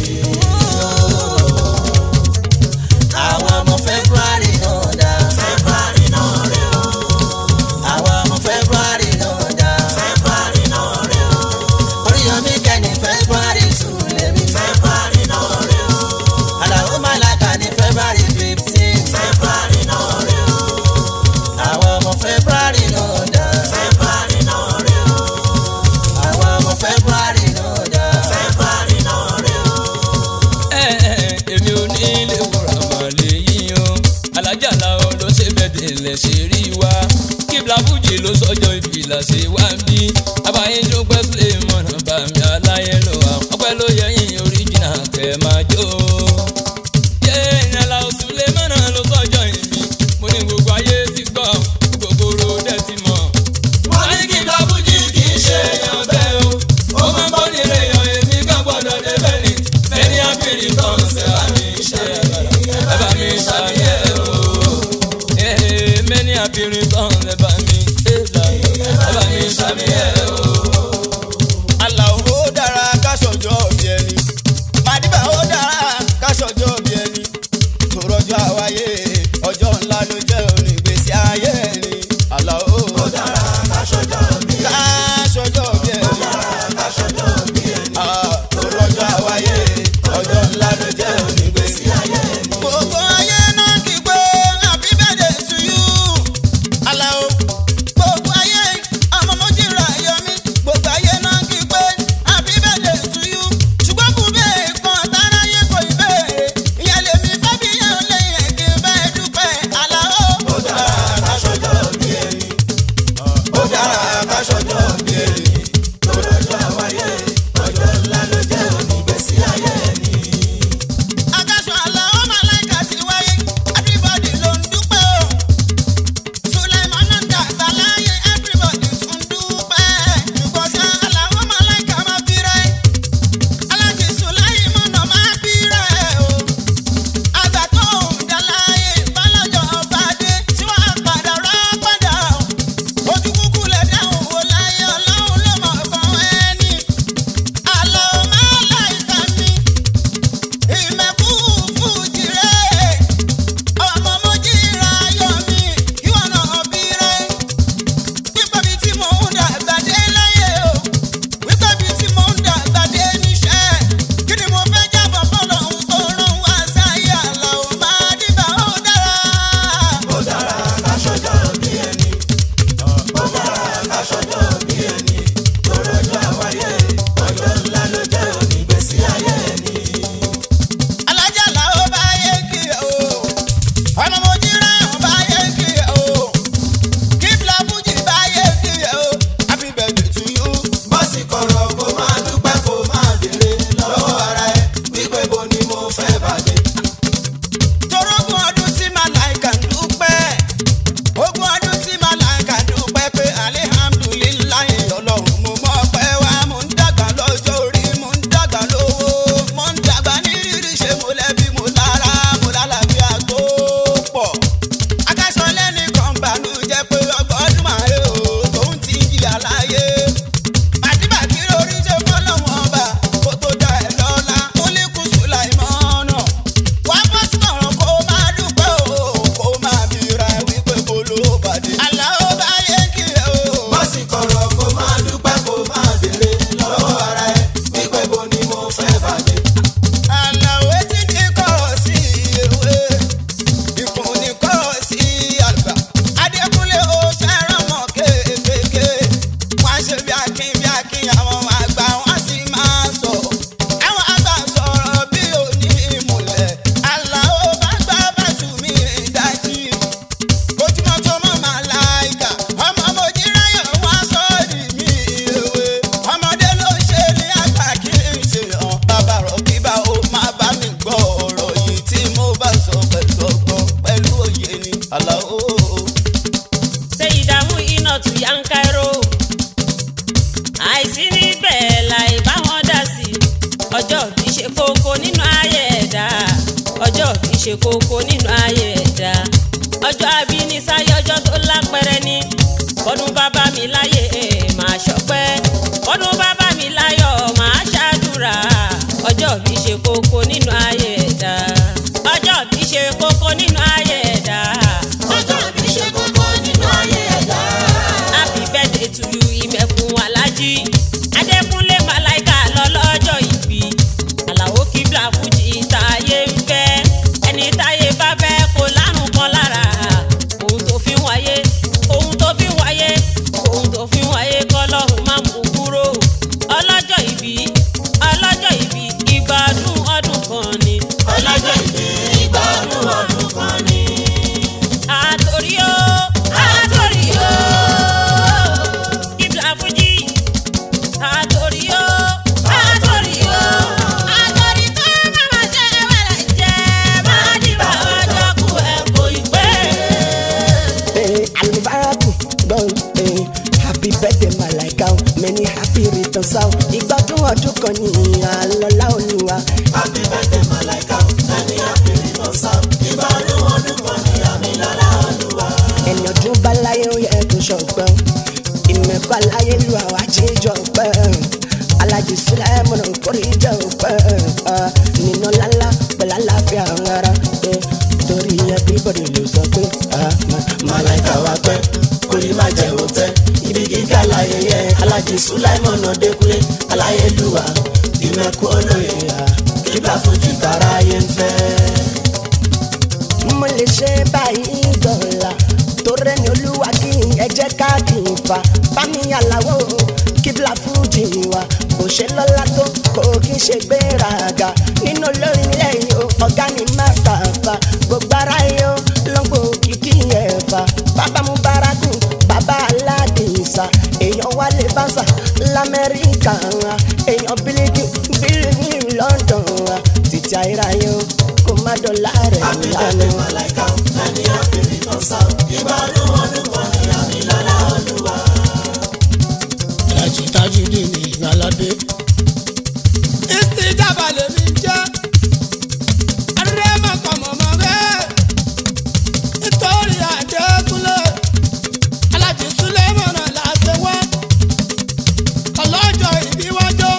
S4: àwọn ọmọ February náà dá
S2: February náà rè o
S4: àwọn ọmọ February náà dá
S2: February náà rè o
S4: Oríyọmí kẹ́ni February two lèmi
S2: February náà rè o
S4: Àlàó Màláka ní February fifteen
S2: February náà rè o
S4: àwọn ọmọ February náà dá
S2: February náà rè o
S4: àwọn ọmọ February náà dá.
S2: February náà rè o.
S6: èmi ò ní ilé wúrà màlẹ́ yìí o alájà làwọn ló ṣe bẹ̀dẹ̀ lẹ̀ ṣe rí wa kíbla fújì ló sọjọ́ ìbílà ṣe wá bí abáyé dúpẹ́ sílẹ̀ mọ̀nà bàmí aláyé lọ wa ọpẹ́ ló yẹ yín oríjìnà kẹ́ máa jó. yé ìyànlá oṣù lè mọ̀nà ló sọjọ́ ìbí mo ní gbogbo ayé ti gbọ́ gbogbo ro dẹ̀ ti mọ̀. wọ́n ní kíbla fújì kì í ṣe èèyàn bẹ́ẹ̀ o ó máa ń bọ́ nílé èèyàn èmi kan gbọ́dọ̀ débẹ̀ ni ẹni àbírí kan ṣe bá mi ṣe ẹ bá mi ṣàyẹ̀ o. Ee, mẹ́ni àbírí kan lè bá mi ṣe ẹ bá mi ṣàyẹ̀ o.
S4: Àlàó ó dára ká ṣọjọ́ bí ẹni. Màdìbà ó dára ká
S1: ṣe kókó nínú ayé ẹ̀dá ọjọ́ àbí ní sáyé ọjọ́ tó lápẹrẹ ní ọdún bàbá mi láyé máa ṣọpẹ́ ọdún bàbá mi láyọ̀ máa ṣàdúrà ọjọ́ bí ṣe kókó nínú ayé ẹ̀dá ọjọ́ bí ṣe kókó nínú ayé ẹ̀dá
S7: ọjọ́ bí ṣe kókó nínú ayé ẹ̀dá.
S1: happy birthday to you ìmẹ̀kùn alájí adékúnlé màláìka lọ́lọ́jọ́ ìbí àlàó kíbla fújì táyé ń fẹ́ ẹni táyé bá fẹ́ kó lárùn kan lára ohun tó fi ń wáyé ohun tó fi ń wáyé ohun tó fi ń wáyé kọ́lọ́run má mú kúrò ọlọ́jọ́ ìbí ọlọ́jọ́ ìbí ìgbádùn ọdún kan ni
S7: ọlọ́jọ́ ìbí ìgbà ọdún ọdún kan ni.
S1: àtòrí o àtòrí o kíbla fújì àtòrí o àtòrí o àtòrí tó máma jẹ wẹrẹ jẹ máa dìbò ọjọ́ kú ẹ kò ì pé.
S8: Eh, alubaraku don eh, happy birthday malaika o many happy returns o ìgbádùn ọdún kan ní àlọ́lá olúwa.
S7: happy birthday malaika ẹni happy returns of ìgbà ọdún ọdún kan ni àmì lọ́la olúwa.
S8: ẹni ọdún bá láyé ó yẹ kó ṣọpẹ́ ìmẹ̀kọ́ láyé lu àwa jíjọ pẹ́ alájí sílẹ̀ mọ̀nà kórìíjọ pẹ́ nínú lálá pẹ̀lú àlàáfíà ara eh, torí everybody ló sọ pé ah, ma-
S7: malaika wa pẹ́ kórìí má jẹ́ òtẹ́ ibi gíga láyé yẹ alájí sulaimon adékúnlé aláyélúwà ìmẹ̀kú olóye kíbla fojú tara ayé ń fẹ́.
S8: mo lè ṣe báyìí dọ̀la torí ẹni olúwa kí ẹ jẹ́ ká kì í fa bámi àlàó kíbla fújì wa kò ṣe lọ́la tó kò kí n ṣe gbéraga nínú olórin lẹ́yìn o ọ̀gá ni mástà fa gbogbo ara yóò lọ́gbọ̀ kìkì ẹ̀fà bàbá mubaraku bàbá aládìsá èèyàn wálé bánsà lamẹ́ríkà èèyàn bílíkì bílíkì london títí ayérayé o kò má dọ̀la rẹ̀
S7: happy
S8: lánàá.
S7: birthday malaika ẹni happy returns of ìgbà ọdún ọdún kan ni àmì lọ́la olúwa.
S4: alájí tajudé ní ìgbàlódé. ìsìjàmbá lèmi jẹ́ arẹ́mọ̀kọ̀mọ̀mọ́ bẹ́ẹ̀ nítorí àjẹkúnlẹ̀ alájí súlẹ̀mọ̀nà làṣẹ wá ọlọ́jọ́ ìbíwájọ́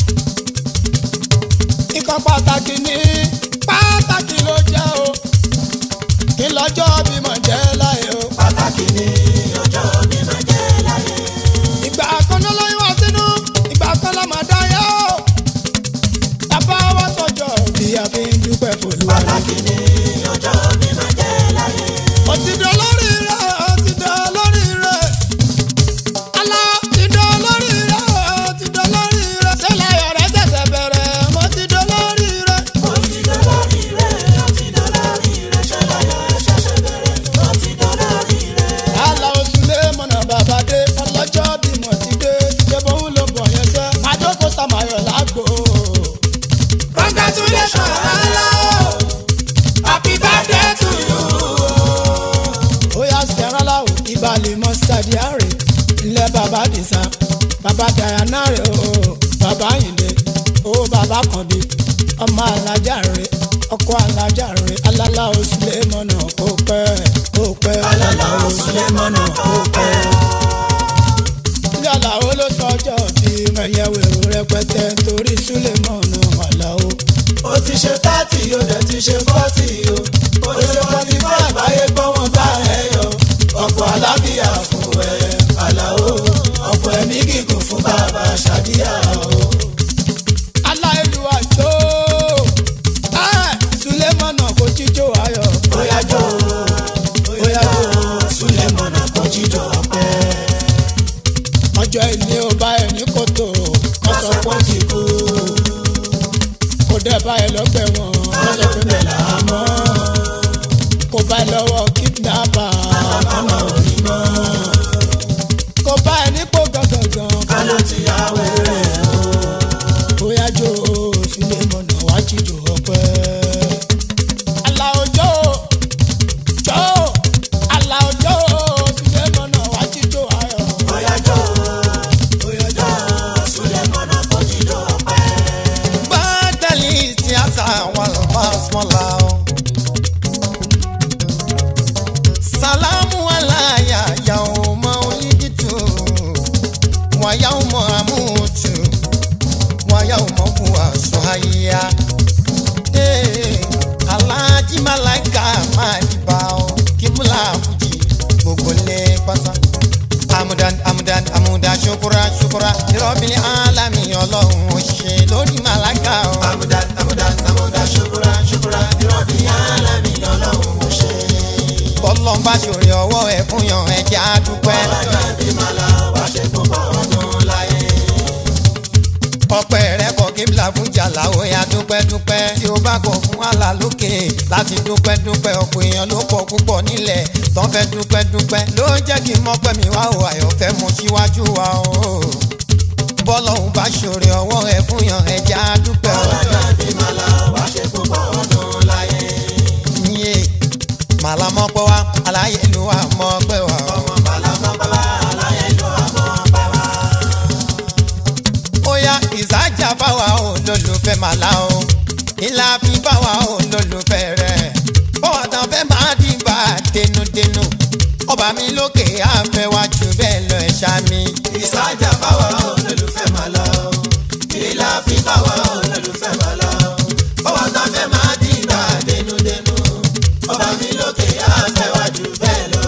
S4: nǹkan pàtàkì ní pàtàkì ló jẹ́ o kí lọ́jọ́ bímọ jẹ́ láyé o.
S7: pàtàkì ni ọjọ́ mi máa jẹ́ láyé.
S4: ìgbà kan ló lóyún wá sínú ìgbà kan ló máa dáyà ó bàbá wa sọjọ bí a fi ń dúpẹ́ fòlúwa ni.
S7: pàtàkì ni ọjọ́ mi máa jẹ́ láyé.
S4: ó ti dán lórí rẹ̀ ó ti dán lórí rẹ̀ alá ti dán lórí rẹ̀ ó ti dán lórí rẹ̀ sẹ́lẹ̀ ọ̀rẹ́ ṣẹ̀ṣẹ̀ bẹ̀rẹ̀ mo ti dán lórí rẹ̀.
S7: ó ti dán lórí rẹ̀ ó ti dán lórí rẹ̀ ṣẹlẹ̀ ẹ̀ ṣẹ̀ṣẹ̀ bẹ̀rẹ̀ ó ti dán lórí rẹ̀.
S4: àlà oṣù lé mọ̀nà bàbá dé ọlọ́jọ́ bímọ ti dé ṣé bóun ló bọ̀ yẹn sẹ́ àjókòó sàmáyọ̀ lágbo. congratulations ala happy birthday to you. ó yà sẹ́ran láwù ìbàlẹ̀ mọ́ sadiare ilẹ̀ bàbá dìsa bàbá dayana rẹ̀ o bàbá yìnde o bàbá kànbí ọmọ alájà rẹ̀ ọkọ alájà rẹ̀ alálà oṣù lé mọ̀nà kó pẹ́ kó pẹ́ alálà oṣù lé mọ̀nà kó pẹ́ yàrá ó ló sọjọ́ bí mẹ̀yẹ̀wò èrò rẹpẹtẹ torí súlẹ̀mọ́nù àlàó.
S7: ó ti ṣe thirty ó dẹ̀ ti ṣe forty o ó ṣe forty five ayé gbọ́ wọn bá ẹ yọ ọ̀pọ̀ alábíyá fún ẹ àlàó ọ̀pọ̀ ẹ̀mí gígùn fún bàbá ṣàdíyà o.
S4: aláìlú àjò súlẹ̀mọ́nù kò jíjó ayọ̀.
S7: bóyá jó bóyá jó súlẹ̀mọ́nà kò jíjọ ọpẹ́
S4: ọjọ́ ìní ò bá ẹ̀ ní kòtò
S7: kọ́sọ̀ pọ́n ti kú
S4: kò dẹ̀ bá ẹ̀ lọ́gbẹ̀ wọn.
S7: kọ́sọ̀ pé bẹ́ẹ̀ là á mọ́
S4: kò bá ẹ̀ lọ́wọ́ kidnapper
S7: àmọ́ òní mọ́
S4: kò bá ẹ̀ nípò gangan.
S7: káló ti yá wẹ́rẹ́ o.
S4: bóyá jó súlẹ̀mọ́nù wá jíjó ọpẹ́. Àlàó jó jó Àlàó jó súlẹ̀mọ́nù wá jíjó ayọ̀.
S7: bóyá jó bóyá jó súlẹ̀mọ́nà kò jíjọ ọpẹ́.
S2: Gbádẹ́lì tíátà wọn lọ bá sọ́la o.
S4: máa dìbà o kíbùlà fújì gbogbo lé pátá. amudan amudan amudan ṣukura ṣukura ìrọ̀bìnrin alami ọlọ́run ò ṣe lórí màláka o.
S7: Amudan amudan amudan ṣukura ṣukura ìrọ̀bì alámi ọlọ́run mo ṣe.
S4: bọ́lọ́n bá ṣòro ọwọ́ ẹ̀ fún yan ẹ̀jẹ̀ á dúpẹ́.
S7: Ọjọ́ ìbí màlá wá ṣe púpọ̀ ọdún láyé.
S4: ọpẹ́ rẹ kọ kíbla fún jàlá ó yá dúpẹ́ dúpẹ́ tí ó bá kọ fún àlà lókè láti dúpẹ́ dúpẹ́ ọ̀pọ̀ èèyàn ló pọ̀ púpọ̀ nílẹ̀ tán fẹ́ dúpẹ́ dúpẹ́ ló ń jẹ́ kí n mọ́pẹ́ mi wá o àyọ̀fẹ́ mu síwájú wa o bọ́lọ́hún bá ṣòro ọwọ́ ẹ fún yan ẹja dúpẹ́ o.
S7: Ọjọ́ ìbí màlá wá ṣe púpọ̀ ọdún láyé.
S4: Iye màlámọ́ pẹ́ wá aláyé ló wà mọ́ pẹ́ wá o.
S7: Ọmọ màlá mọ́ bàbá aláyé ló àmọ́ pẹ́ wá.
S4: ó yá ìsájà báwa ò lólùfẹ́ màlá o ìlà fi báwa ò lólùfẹ́ rẹ̀ bọ́wọ́ tán fẹ́ máa dìbà dénúdénú ọba mi lókè àfẹ́wájú bẹ́ẹ̀ lọ ẹ̀ṣá mi.
S7: Ìsájà báwa olólùfẹ́ máa lọ. Ìlà fi báwa olólùfẹ́ máa lọ. Bọ́wọ́ tá fẹ́ máa dìgbà dénúdénú. Ọba mi lókè àfẹ́wájú bẹ́ẹ̀ lọ.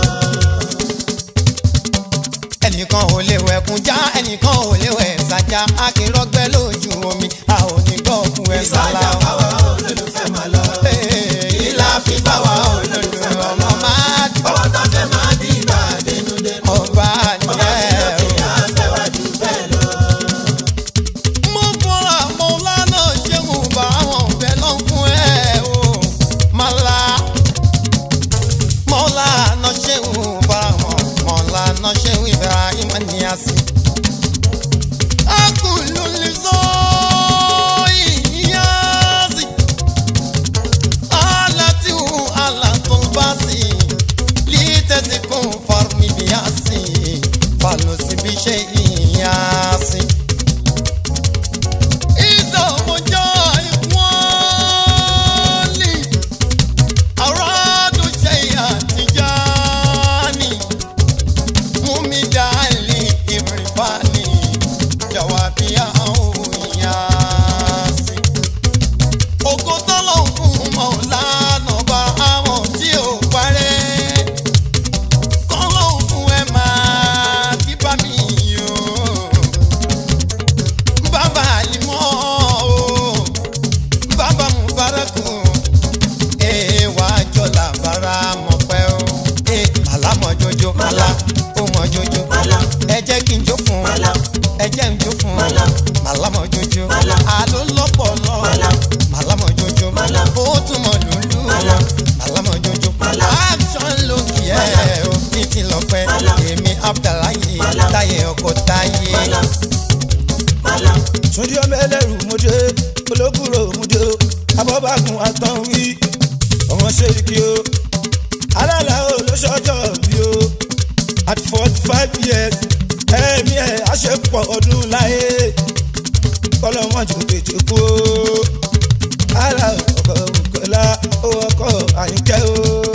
S4: ẹnìkan ò lè wẹ̀kún já ẹnìkan ò lè wẹ̀ ṣájà akínrọ́gbẹ́ lójú omi a ò ní gbọ́ òkú ẹ̀ sálá
S7: Ìsájà
S4: o.
S7: báwa olólùfẹ́ máa lọ.
S4: ìlà fi báwa ò lólùfẹ́ ọmọ máa dùn
S7: Bọ́wọ́ tá fẹ́ máa dìgbà dénúdénú.
S4: ọba
S7: Ọba mi
S4: nìyẹn o.
S7: lókè àfẹ́wájú bẹ́ẹ̀ lọ.
S4: mo fọra mọ́lánà ṣéun bá wọn fẹ́ lọ fún ẹ o mọ́lá mọ́lánà ṣéun bá wọn mọ́lánà ṣéun ibrahim níyàsí. akùnlù lè sọ ìyáàsì alátìwù alátúnbásì lítẹ̀sí kún fọ́ọ̀mì bíyàsí falùsí ṣe ìyáàsì. Bàbá àlìmọ́ o bàbá mubaraku ee wà á jọ làbára mọ̀ pẹ́ o ee màlá mọ̀ jojo màlá ó mọ̀ jojo ẹ jẹ́ kí n jó fún ẹ jẹ́ n jó fún màlá mọ̀ jojo àló lọ́pọ̀lọ́ màlá mọ̀ jojo ó tún mọ̀ lùlù màlá mọ̀ jojo action ló kì ẹ́ o títí lọ́pẹ́ èmi abdalaye táyé ọkọ̀ táyé.
S9: túndí ọmọ ẹlẹ́rù mọ́dé olókùrò mọ́dé abọ́bàkùn àtọ̀wí ọmọ sẹ́ríkì o alálà o ló ṣọjọ́ bí o at forty five years ẹ̀mí ẹ̀ àṣepọ̀ ọdún láyé kọ́lọ́mọ́ jù tètè kú o ara ọkọ̀ òkèlà owó ọkọ̀ àyíkẹ́ o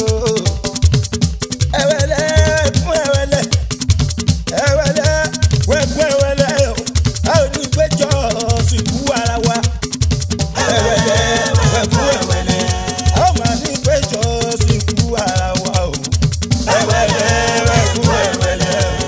S9: ẹ̀wẹ̀lẹ̀ fún ẹ̀wẹ̀lẹ̀ ẹ̀wẹ̀lẹ̀ wẹ̀kún ẹ̀wẹ̀lẹ̀ o a ò ní péjọ sìnkú ara wa ẹ̀wẹ̀lẹ̀ wẹ̀kún ẹ̀wẹ̀lẹ̀ a ò máa ní péjọ sìnkú ara wa o ẹ̀wẹ̀lẹ̀ wẹ̀kún ẹ̀wẹ̀lẹ̀ o.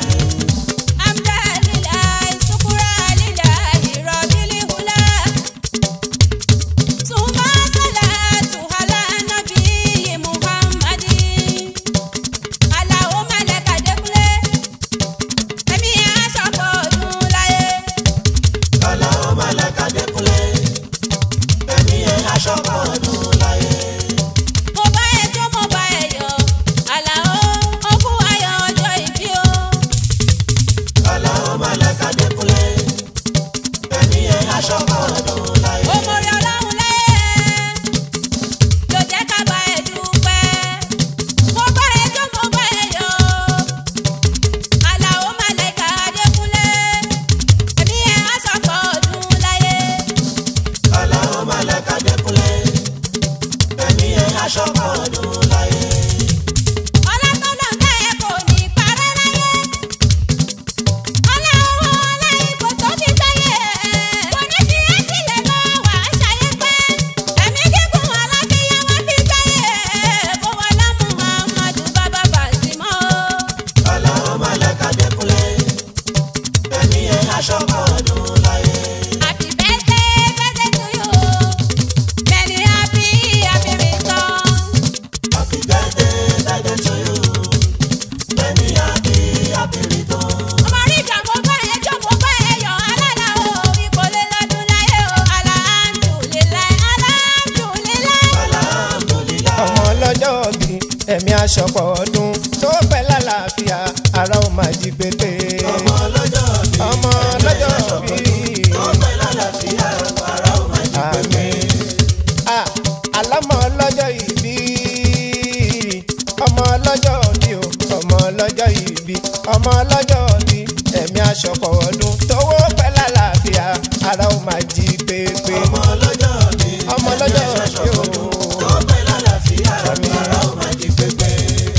S7: Ọlọ́run máa lẹ́ka dẹ́kunlé. Ẹ̀mí ẹ̀ aṣọ kan ọdún láyé. Ọlọ́run máa lẹ́ka dẹ́kunlé. Ẹ̀mí ẹ̀ aṣọ kan ọdún láyé. Ọlọ́run máa lẹ́ka dẹ́kunlé. Ẹ̀mí ẹ̀ aṣọ kan ọdún láyé.
S4: ẹ̀mí aṣọpọ̀ ọdún tó pẹ́ lálàáfíà ara ó máa jí pépé.
S7: ọmọ ọlọ́jọ́ bí
S4: ọmọ lọ́jọ́ bí
S7: ọpẹ́ lálàáfíà ara ó máa jí pépé.
S4: Ah, alámọ ọlọ́jọ́ ìbí ọmọ ọlọ́jọ́ bí o ọmọ ọlọ́jọ́ ìbí ọmọ ọlọ́jọ́ bí ẹ̀mí aṣọpọ̀ ọdún tówó pẹ́ lálàáfíà ara ó máa jí pépé.
S7: ọmọ ọlọ́jọ́ bí
S4: ọmọ ọlọ́jọ́ bí o.
S7: ọpẹ́ lálàáfíà ara ó máa jí pépé.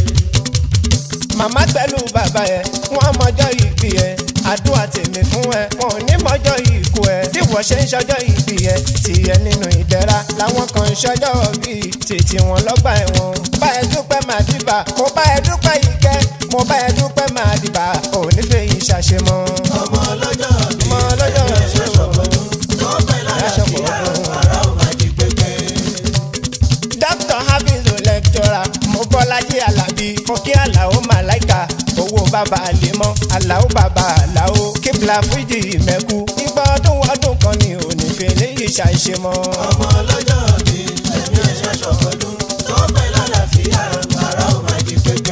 S4: màmá pẹ̀lú bàbá ẹ̀ wọ́n mọjọ́ ìbí ẹ̀ àdúrà tèmi fún ẹ wọn ò ní mọjọ́ ìkú ẹ bí wọ́n ṣe ń ṣọjọ́ ìbí ẹ tìyẹ nínú ìdẹ̀ra làwọn kan ń ṣọjọ́ bí tètè wọn lọ́gbà ẹ̀wọ̀n bá ẹ dúpẹ́ máa dìbà mo bá ẹ dúpẹ́ ìkẹ́ mo bá ẹ dúpẹ́ máa dìbà ò ní fẹ́ yìí ṣàṣemọ́.
S7: ọmọ ọlọ́jọ́ bí
S4: ọmọ ọlọ́jọ́
S7: ọpẹ́ lálàáfíà ara ó máa jí pépé.
S4: dr hafizu lecturer mo bọ́lájí alábí mo kí aláwo màláìka owó bàbá àlèmọ́ aláwo bàbá aláwo kíbla fújì mẹ́kú ìgbà ọdún ọdún kan ni òní fèlè yìí ṣàìṣe mọ́.
S7: ọmọ ọlọ́jọ́ bí ẹ̀mí ẹ̀ṣẹ̀ ṣọ̀kọ́dún ọpẹ́ lálàáfíà ara ó máa jí pépé.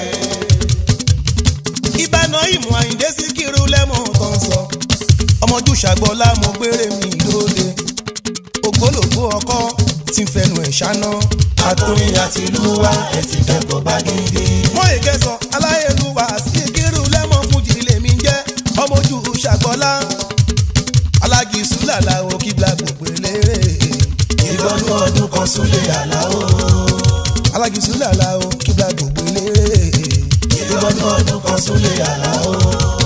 S9: ìbànú ìmọ̀ àyíndé sí kírú lẹ́mọ̀ tó ń sọ ọmọjú ṣàgbọ́lá mo gbére mi lóde ògbólógbó ọkọ tí ń fẹnu ẹ̀ ṣáná.
S7: àtòyìn àti ìlú wa ẹ̀ ti kẹ́kọ̀ọ́ bá gidi.
S9: mọ èké sọ aláyélúwà sí kírú lẹ́mọ̀ fújì lèmi ń jẹ́ ọmọjú ṣàgbọ́lá alágìsú làlàó kíbla gbogbo eléré
S7: ìgbọ́nú ọdún kan súnlé àláwọ̀.
S9: alágìsú làlàó kíbla gbogbo eléré
S7: ìgbọ́nú ọdún kan súnlé àláwọ̀.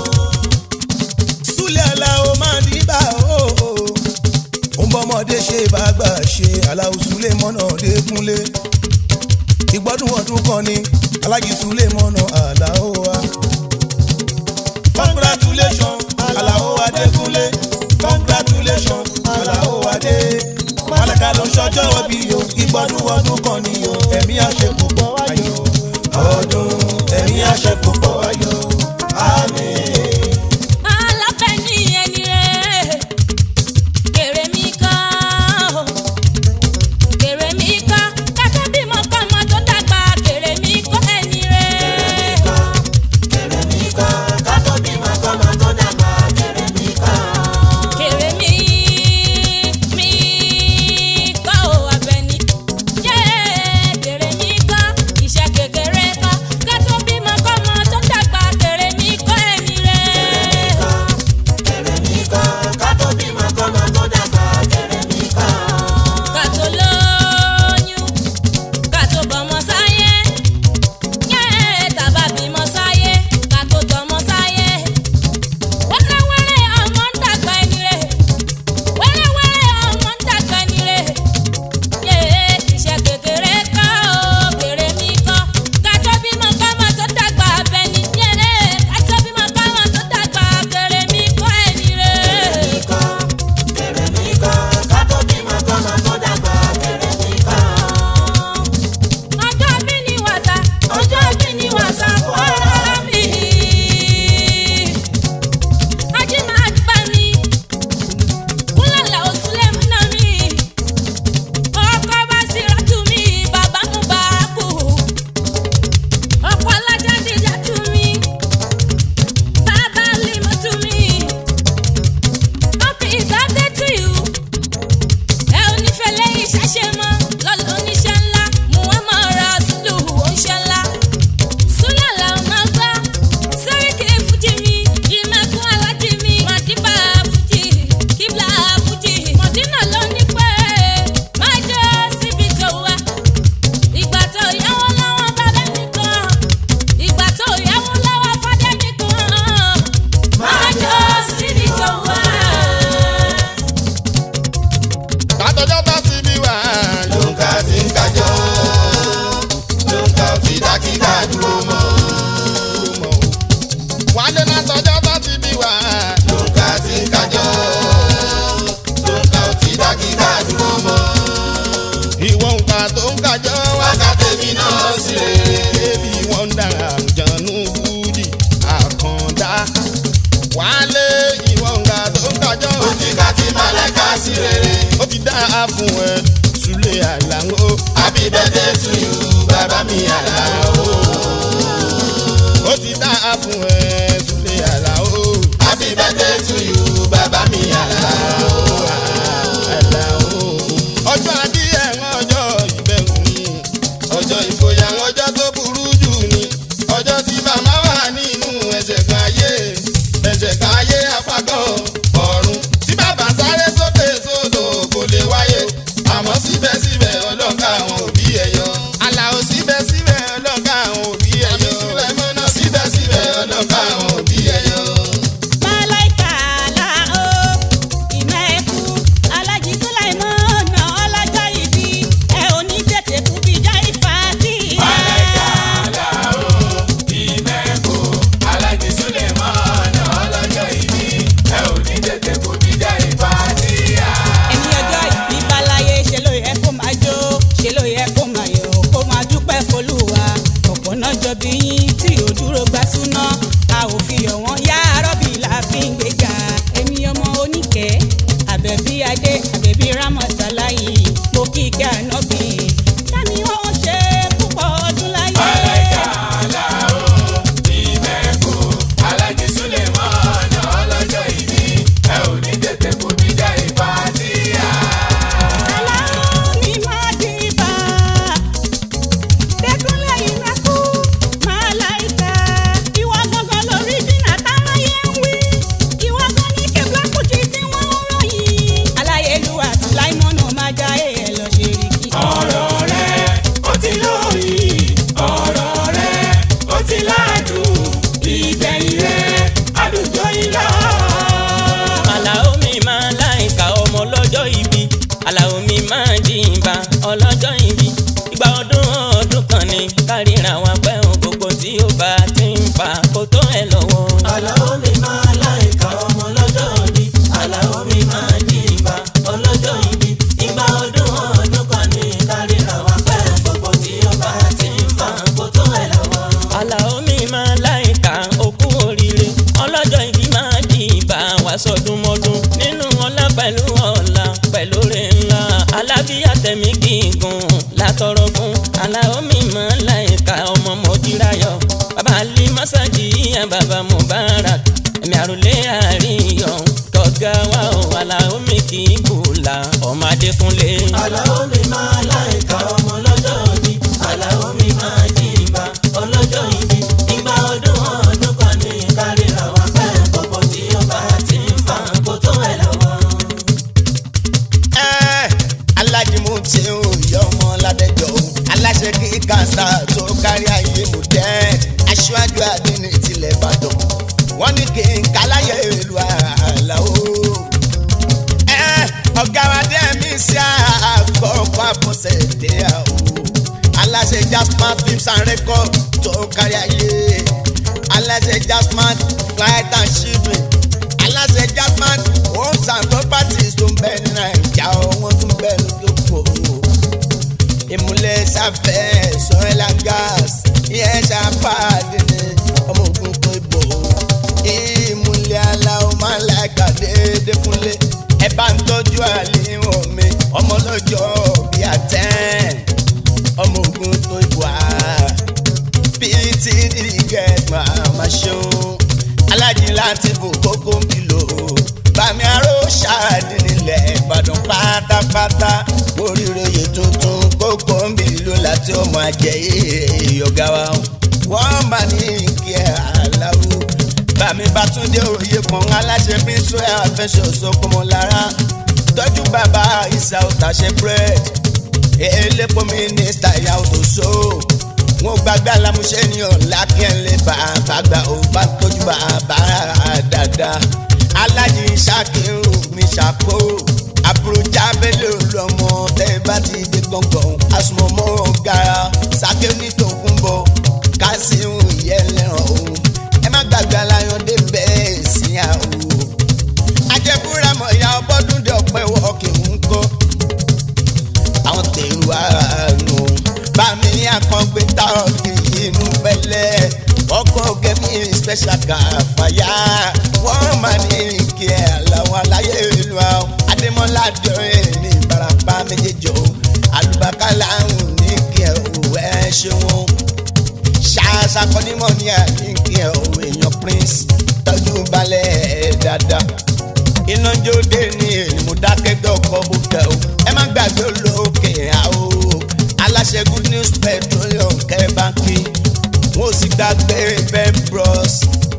S9: súlẹ̀ aláwo máa ní bá o. ó ń bọ́mọdé ṣe bàgbà ṣe aláwo súlẹ̀ mọ́nà dẹ́kunlé. ìgbọ́dún ọdún kan ni alájí súlẹ̀ mọ́nà aláwo wa. congratulation aláwo adékunlé congratulation aláwo adé. malaka ló ṣọjọ́ bí o ìgbọ́dún ọdún kan ni o ẹ̀mí àṣepọ̀ ayọ̀ ọdún ẹ̀mí àṣepọ̀ ayọ̀ àmín.
S1: aláfẹ́ ní ẹni rẹ̀ kèrè mí kọ́ kèrè mí kọ́ kátó bímọ kọ́mọ tó dàgbà kèrè mí kọ́ ẹni rẹ̀.
S7: kèrè mí kọ́ kátó bímọ kọ́mọ tó dàgbà kèrè mí kọ́.
S1: kèrè mí mí kọ́ ò abẹ́ni yé kèrè mí kọ́ iṣẹ́ kékeré kọ́ kátó bímọ kọ́mọ tó dàgbà kèrè mí kọ́ ẹni rẹ̀.
S7: kèrè mí kọ́ kátó bímọ kọ́mọ tó dàgbà kèrè mí kọ́.
S1: kàtó lóyún kàtó bọ́mọ sáyé yé tàbá bímọ sáyé kàtó tọmọ sáyé wẹ́rẹ́wẹ́rẹ́ ọmọ ń dàgbà ẹni rẹ̀ wẹ́rẹ́wẹ́rẹ́ ọmọ ń dàgbà ẹni rẹ̀ yé iṣẹ́ kékeré kọ́ ó kéré mi kọ́ kàtó bímọ kọ́mọ tó dàgbà abẹ́ni yé kàtó bímọ kọ́mọ tó dàgbà kéré mi kọ́ ẹni rẹ̀.
S7: kèrè mí kọ́ kátó bímọ kọ́mọ tó dàgbà kèrè mí kọ́.
S1: ọjọ́ bí ni wàsá ọjọ́ bí ni wàsá fọ́ọ̀rọ̀ mi. ajé máa gbà mí kúlọ̀lá òsúlẹ̀ múná mi. ọkọ̀ bá sì rọ́tù mi bàbá mú bá a kú. ọkọ̀ alájà dìjà tù mí bàbá lè mọ́ tù mí. happy birthday to you ẹ ò ní fẹ́ lẹ́yìn ṣẹ́ṣẹ́ mọ́ lọ́lọ́ oníṣẹ́ ńlá muhammed rasulu oníṣẹ́ ńlá súlẹ̀lá ọ̀nà gbá sẹ́ríkì fújì mi ìmẹ̀kún alájì mi màdìbà fújì kíbla fújì mọ̀dínà ló ní pẹ́ máa jẹ́ síbi tó wá ìgbà tó yáwó lọ́wọ́ bàbá nìkan ìgbà tó yáwó lọ́wọ́ fàdé nìkan máa jẹ́ síbi tó wá.
S4: látọjọ́ bá ti bí wà.
S2: lóńkà tí ń kájọ lóńkà tí dákìdá dúró mọ́
S4: wálé látọjọ́ bá ti bí wà.
S2: lóńkà tí ń kájọ lóńkà tí dákìdá dúró mọ́
S4: ìwọ nǹkan tó ń kájọ wá.
S2: wákàtí mi náà sí rere
S4: Baby wonder àjànú búdì àkàndá. Wálé ìwọ nǹkan tó ń kájọ
S2: ó ti ká tí màlẹ́kà sí rere
S4: ó ti dá a fún ẹ Sule Alao.
S2: happy birthday to you bàbá mi àlàó.
S4: ọjọ́ ìfòyà ọjọ́ tó burú jù ni ọjọ́ tí bàbá wà nínú ẹsẹ̀ kan ayé ẹsẹ̀ kan ayé apákan ọ̀run tí bàbá sáré sókè sódò kò lè wáyé àmọ́ síbẹ̀síbẹ̀ ọlọ́ka àwọn òbí ẹ̀ yọ. Àlàó síbẹ̀síbẹ̀ ọlọ́ka àwọn òbí ẹ̀ yọ. Sùlẹ̀mọ́nà síbẹ̀síbẹ̀ ọlọ́ka àwọn òbí ẹ̀ yọ.
S1: Màláìkà là ó ìmẹ̀kú Alájí Sùláìmọ́nà ọlọ́jọ́ ìbí ẹ ò ní tètè kú bí já ìfà tí. Màláìkà là ó ìmẹ̀kú Alájí Sùláìmọ́nà ọlọ́jọ́ ìbí ẹ ò ní tètè kú bí já ìfà tí. Ẹni ọjọ́ ìbí báláyé ṣe ló yẹ kó máa jó ṣe ló yẹ kó máa yọ̀ kó máa dúpẹ́ fọlùwà ọ̀pọ̀ náà jọ bí yín tí ò dúró gbà súná a ò fi yọ̀ wọ́n yá rọ́bì la fi ń gbéga èmi ọmọ oníkẹ́ àbẹ̀bí adé àbẹ̀bí rámọ̀tàláyì mo kí kẹ́ ànábì kámi wọ́n ṣe púpọ̀ ọdún láyé. Màláìkà làó ìmẹ̀kù Alájí Sùlẹ̀mọ́nà ọlọ́jọ́ ìbí ẹ ò ní tètè kú bíjà ìbàdíyà. Aláwọ̀ mi máa dìbà dẹ́kunlé ìmẹ́kù Màláìkà ìwọ gangan lórí jìnnà táráyé ń wí ìwọ gan ní kébùlà kùtì tí wọ́n ń ròyìn. aláyélúwà sùláìmọ́nù máa já èèyàn lọ ṣe rí kí. ọ̀rọ̀ rẹ̀ ó ti lóyìn ọ̀rọ̀ rẹ̀ ó ti ládùn ìgbẹ̀yìn rẹ̀ àdùjọ ìlà.
S6: Àlàó mi máa láìka ọmọ ọlọ́jọ́ ìbí Àlàó mi máa jìnbà ọlọ́jọ́ ìbí ìgbà ọdún ọdún kan ní kárìíra wa pẹ́ ohun gbogbo tí ó bá ti ń fa kó tó ẹ lọ́wọ́.
S7: Àlàó mi máa láìka ọmọ lọ́jọ́ ìbí. Àlàó mi máa jí ìbá ọlọ́jọ́ ìbí. Ìgbà ọdún ọdún kan ní kárìíra wa pẹ́ gbogbo tí ó bá ti ń fa kó tó ẹ̀ lọ́wọ́.
S6: Àlàó mi máa láìka okú oríire ọlọ́jọ́ ìbí máa jìnbà wá sọdún mọ́dún nínú ọlá pẹ̀lú ọ̀la pẹ̀lú rẹ̀ ńlá alábíyá tẹ̀mí gígùn látọrọ fún Àlàó mi máa láìka ọmọ mọ́jírayọ̀ bàbá alí mọ́sájì yẹn bàbá Mubarak ẹ̀mí àròlé àríyọ̀ kọ̀gá wa ò Àlàó mi kì í bùlà ọmọ Adékúnlé.
S7: Àlàó mi máa láìka ọmọ lọ́jọ́ ìbí. Àlàó mi máa jí ìbá ọlọ́jọ́ ìbí. Ìgbà ọdún ọdún kan ní kárìíra wa pẹ́ gbogbo tí ó bá ti ń fa kó tó ẹ̀ lọ́wọ́.
S4: Ẹ́, Alájí mo ti ń yọ ọmọ ládẹjọ́ o aláṣẹ kí kàńtà tó kárí ayé mo jẹ́ aṣáájú àdínní tilẹ̀ Ìbàdàn wọ́n ní kí n káláyé ìlú Àlàó. Ẹ́, ọ̀gá wa dé mi sí àkọ́kọ́ àbọ̀sẹ̀ dé àwọ̀ aláṣẹ Jasman films and records tó kárí ayé aláṣẹ Jasman flight and shipping aláṣẹ Jasman homes and properties tó ń bẹ ní Naija wọ́n tún bẹ lóko ìmúlẹ̀ sáfẹ́ sọ́ẹ́lá gas ìyẹn ṣàfàdé ní ọmọ ogun tó ibò ìmúlẹ̀ aláwọ̀ máa ń láìka déédéé fúnlé ẹ bá ń tọ́jú àlíwọ̀n mi ọmọ lọ́jọ́ bíi àtẹ́n ọmọ ogun tó ibò á ptd get màmá ṣeun alájí láti bò kókó ń bìlò bàmí aró ṣáàdì nílẹ̀ ìbàdàn pátápátá oríire yìí tuntun kókó ń bìlò láti ọmọ àjẹ ìyọ̀gá wa wọ́n bá ní kí ẹ aláwo bàmí bàtúndé òye kan aláṣẹ bíṣọ ẹ àfẹsọ sọkọmọ lára tọ́jú bàbá ìsà òtàṣẹ bírèdì elépo mínísítà ìyàwó tó so wọn gbàgbé alámúṣe ní ọ̀la kí ẹ lè bàbá gbà ó bá tọ́jú bàbá dáadáa alájí ṣàkírù mi ṣàkó àbúrò abẹ́lé olùọmọ tẹ́ bá ti dé gbọ̀ngàn àsùnmọ̀mọ́ gara sàké nítòkùn bọ̀ kásíhùn ìyẹlẹ́ràn òun ẹ má gbàgbé aláyọ̀ dé bẹ́ẹ̀ sí àwọn ajẹ́búra mọ̀ ìyá ọbọ̀dún dé ọ̀pẹ́ wọ́ọ̀kì ń kọ́ àwọn tèrú àánú bámi àkàngbé táọ̀kì inú fẹ́lẹ́ ọkọ̀ gẹ̀mí special kàfàyà wọ́n máa ní kí ẹ àlàó aláyé ìlú àwọn adémọ́lá dọ̀rẹ́ ní ìbarapá méjèèjì o àlùbákàlà ń ní kí ẹ òwò ẹ ṣeun ṣàṣàkọ́nímọ̀ ní àyíkí ẹ òwò èèyàn prince tọ́jú balẹ̀ dáadáa iná jóde ní èlùmú dákẹ́gbẹ́ ọkọ̀ bùkẹ́ o ẹ má gbàgbé olókè àwò aláṣẹ good news petroleum kẹ́bánkì wọn ò sì gbàgbé ben bros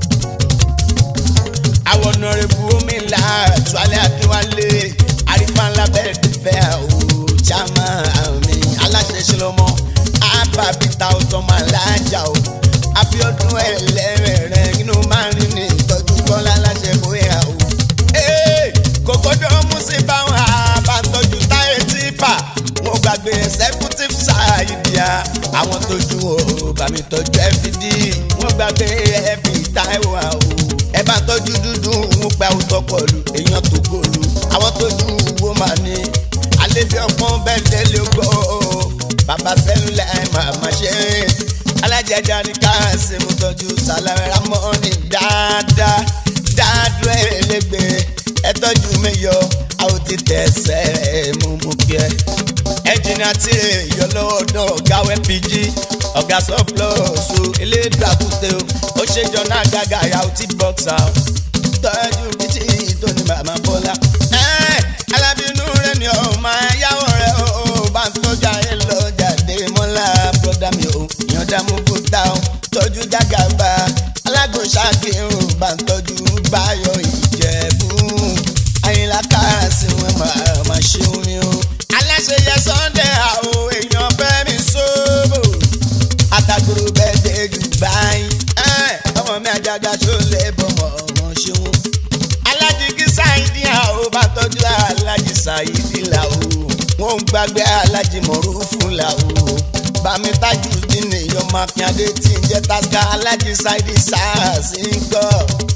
S4: àwọn ọ̀nàrẹ́bù omi ńlá tuwálé akínwálé arífáńlá bẹ́ẹ̀ fẹ́ o jama mi aláṣẹ ṣẹlẹmọ ababita ọtọmọ alájà o abiodun ẹlẹrẹrẹ inú máa ń rìn ní ìtọ́jú kọ́lá aláṣẹ bóyá o. Ee, kòkòdó musi báwọn àbátọ́jú táyé tìpà wọn gbàgbé executive ṣáàyídìá àwọn tójú o bàmí tọ́jú fd wọn gbàgbé ẹbí táìwá o ẹ bá tọ́jú dúdú wọn gba òótọ́ pọ̀lú èèyàn tó gòlù àwọn tójú wo máa ní àlebi ọpọ́n bẹ́ẹ̀ lélẹ̀ gbọ́ bàbá sẹ́lúlẹ̀ màmá ṣe alájẹjà ní káàsì mo tọ́jú sàlámẹ́ra mọ́ni dáadáa dáadúró ẹlẹgbẹ́ ẹ tọ́jú mi yọ àwọn ti tẹ̀sẹ̀ mú mú kí ẹ. ẹnjìnà tirẹ̀ yọ lọ́dọ̀ ọ̀gá wẹ́pìjì ọ̀gá sọ́pọ̀lọ́sù elédùn àkúté o ó ṣe jọ náà gàgà yàwó tí bọ́ksà o tọ́jú bìtì tó ní màmá bọ́lá. ẹ alábìínú rẹ ni ọ máa yáwó rẹ o bá ń tọ́jú ayé lọ jáde mọ́lá bọ́dà mi o ìyọ̀dá mú bùtà o tọ́jú jágàbá alágùn ṣàkíyàn bá ń tọ́jú báyọ̀ ìjẹ̀bú àyìnlá káàsì wọn máa máa ṣeun ni o. aláṣẹ yẹ sunday àwọn èèyàn fẹ́ mi sóbò àtàkùrù bẹ́ẹ̀ dé dubai ẹ̀, ọmọ mi àjàgà tó lè bọ̀mọ̀ ọmọ ṣeun. alájìgí sáìdì àwọn bá tọ́jú alájì sáìdì làwọ̀ wọn ń gbàgbé alájì mọ̀rúfù làwọ̀ bàmí tájú nínú èèyàn máa fi adé tí ń jẹ́ táská alájì sáìdì sars ń gbọ́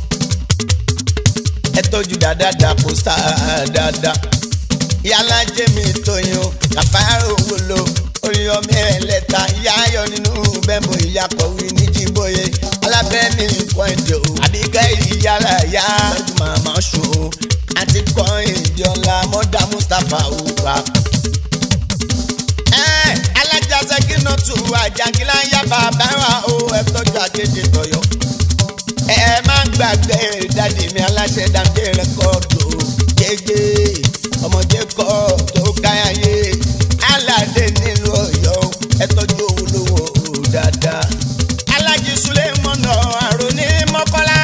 S4: ẹ tọ́jú dáadáa dàpọ̀ sáà dáadáa yálà jẹ́mi tóyún kàfáàrò wúlò orí ọmọ ẹlẹ́ta yáyọ nínú bẹ́ẹ̀mù ìyàkọ̀wé níjìbóye alábẹ́ni nǹkan èdè o àbíkẹ́ ìyára yá lọ́dún màmá sùn o àti kọ́ èdè ọ̀la mọ́dà mustapha o wa. ẹ alájà sẹ́kínà tù àjàngílá yá bàbá wa o ẹ tọ́jú àkéde tọ̀yọ̀ ẹ má gbàgbé dáàdi mi aláṣẹ dàgbé rẹkọọdù jẹjẹ ọmọdé kọ tó káyàyé aládé nílùú Ọ̀yọ́ ẹ tọ́jú owó lówó dáadáa. alájí sulemọnà àrùn ní mọ́kànlá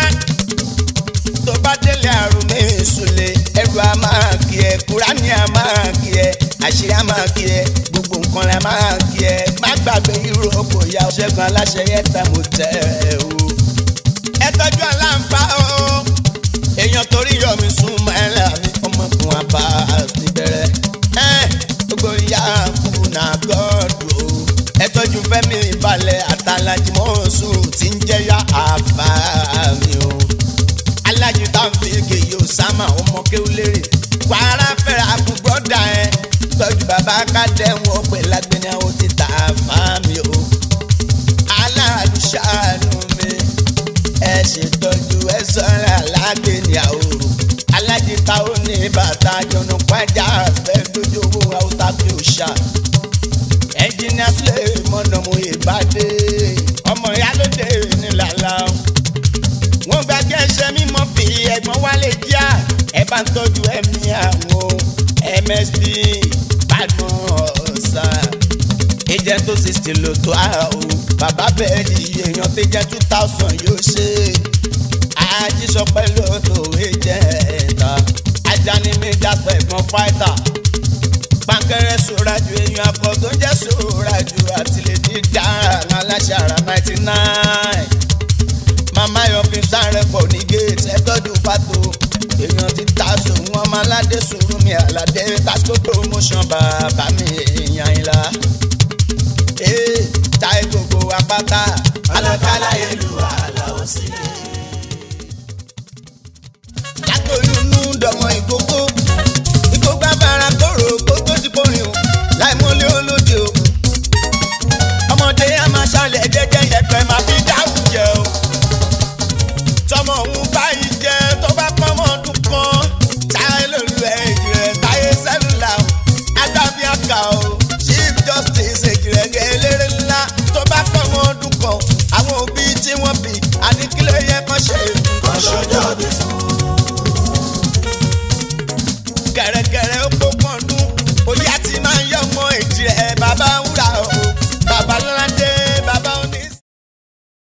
S4: tó bá délé àrùn ní ìsúlẹ̀ ẹrù a máa kí ẹ kúránì a máa kí ẹ àṣírí a máa kí ẹ gbogbo nǹkan la máa kí ẹ má gbàgbé irú ọkọ̀ ìyá ọ̀ṣẹ́gun aláṣẹ yẹn tẹ̀ mọ́ tẹ́ ẹ o ẹ tọ́jú aláǹfà o. èèyàn torí yọmi sún mẹ́lẹ̀ mi ọmọkùnrin àbá ti bẹ̀rẹ̀. ẹ gbogbo ìyá kùnà gọ́ọ̀dù o. ẹ tọ́jú fẹ́mi balẹ̀ àtàlájì mọ́ọ̀sù tí ń jẹ́yà àfà mi o. alájí táwọn kèyí ò sámà ọmọ kéwúlérè. kwara fẹ́rẹ̀ àkú brọ́dà ẹ. tọ́jú bàbá kádẹ́wọ̀n pè lágbẹ́ni àwọn ti tà àfà mi o. aláàlú ṣàánú mi ẹ ṣètọ́jú ẹ sọ́ra lágbèní àwòrò alájìta ó ní bàtà jọ̀nù pàjá fẹ́ lójú owó àwòtá bí ó ṣá ẹnjìnìá sílẹ̀ mọ̀nà mo ìbàdí ọmọ ìyálóde nílàlá wọn gbàgbé ẹsẹ mímọ́ fi ẹ̀gbọ́n wálé díà ẹ bá ń tọ́jú ẹ̀mí àwọn msd badmus ọ̀sà ìjẹ́ tó sixty ló tó a o bàbá bẹ́ẹ̀ ni èèyàn tó jẹ́ two thousand yóò ṣe àjíṣọpẹ́ ló tó ìjẹ́ ẹ̀ta ajani mi dàpọ̀ ẹ̀gbọ́n fáìtà pankẹrẹ sóraju èèyàn akọ tó ń jẹ́ sóraju àtìlẹ́dí dára aláṣẹ ara ninety nine màmá yọ̀bí sáré pọ̀ ní gate ẹ̀tọ́jú pàtó èèyàn ti ta sòun ọmọ aládé sùúrù mi àlàdé tasco promotion bàbá mi èèyàn ìlà ee táyé gbogbo apáta alákàlà ìlú aláwọ̀ sílẹ̀. látòlúnú dọmọ ìkókó ìkókó abara kóró kókó ti kórìn o láì mọ́lé olóde o. ọmọdé a máa ṣàlẹ̀ jẹ́jẹ́ yẹpẹ̀ máa fi dáwùjẹ o. tọmọ òun báyìí jẹ tó bá pọ́nmọ́ ọdún kan táyé lòlú ẹ̀ jẹ́ táyé sẹ́lúlà o adábí àkà o chief justice èjìrẹ́gẹ́ eléré ńlá tó bá pọ́nmọ́ ọdún kan àwọn òbí tí wọ́n bí àníkílẹ̀ yẹ kán ṣe.
S7: kọ́ṣọ́jọ́ bí fún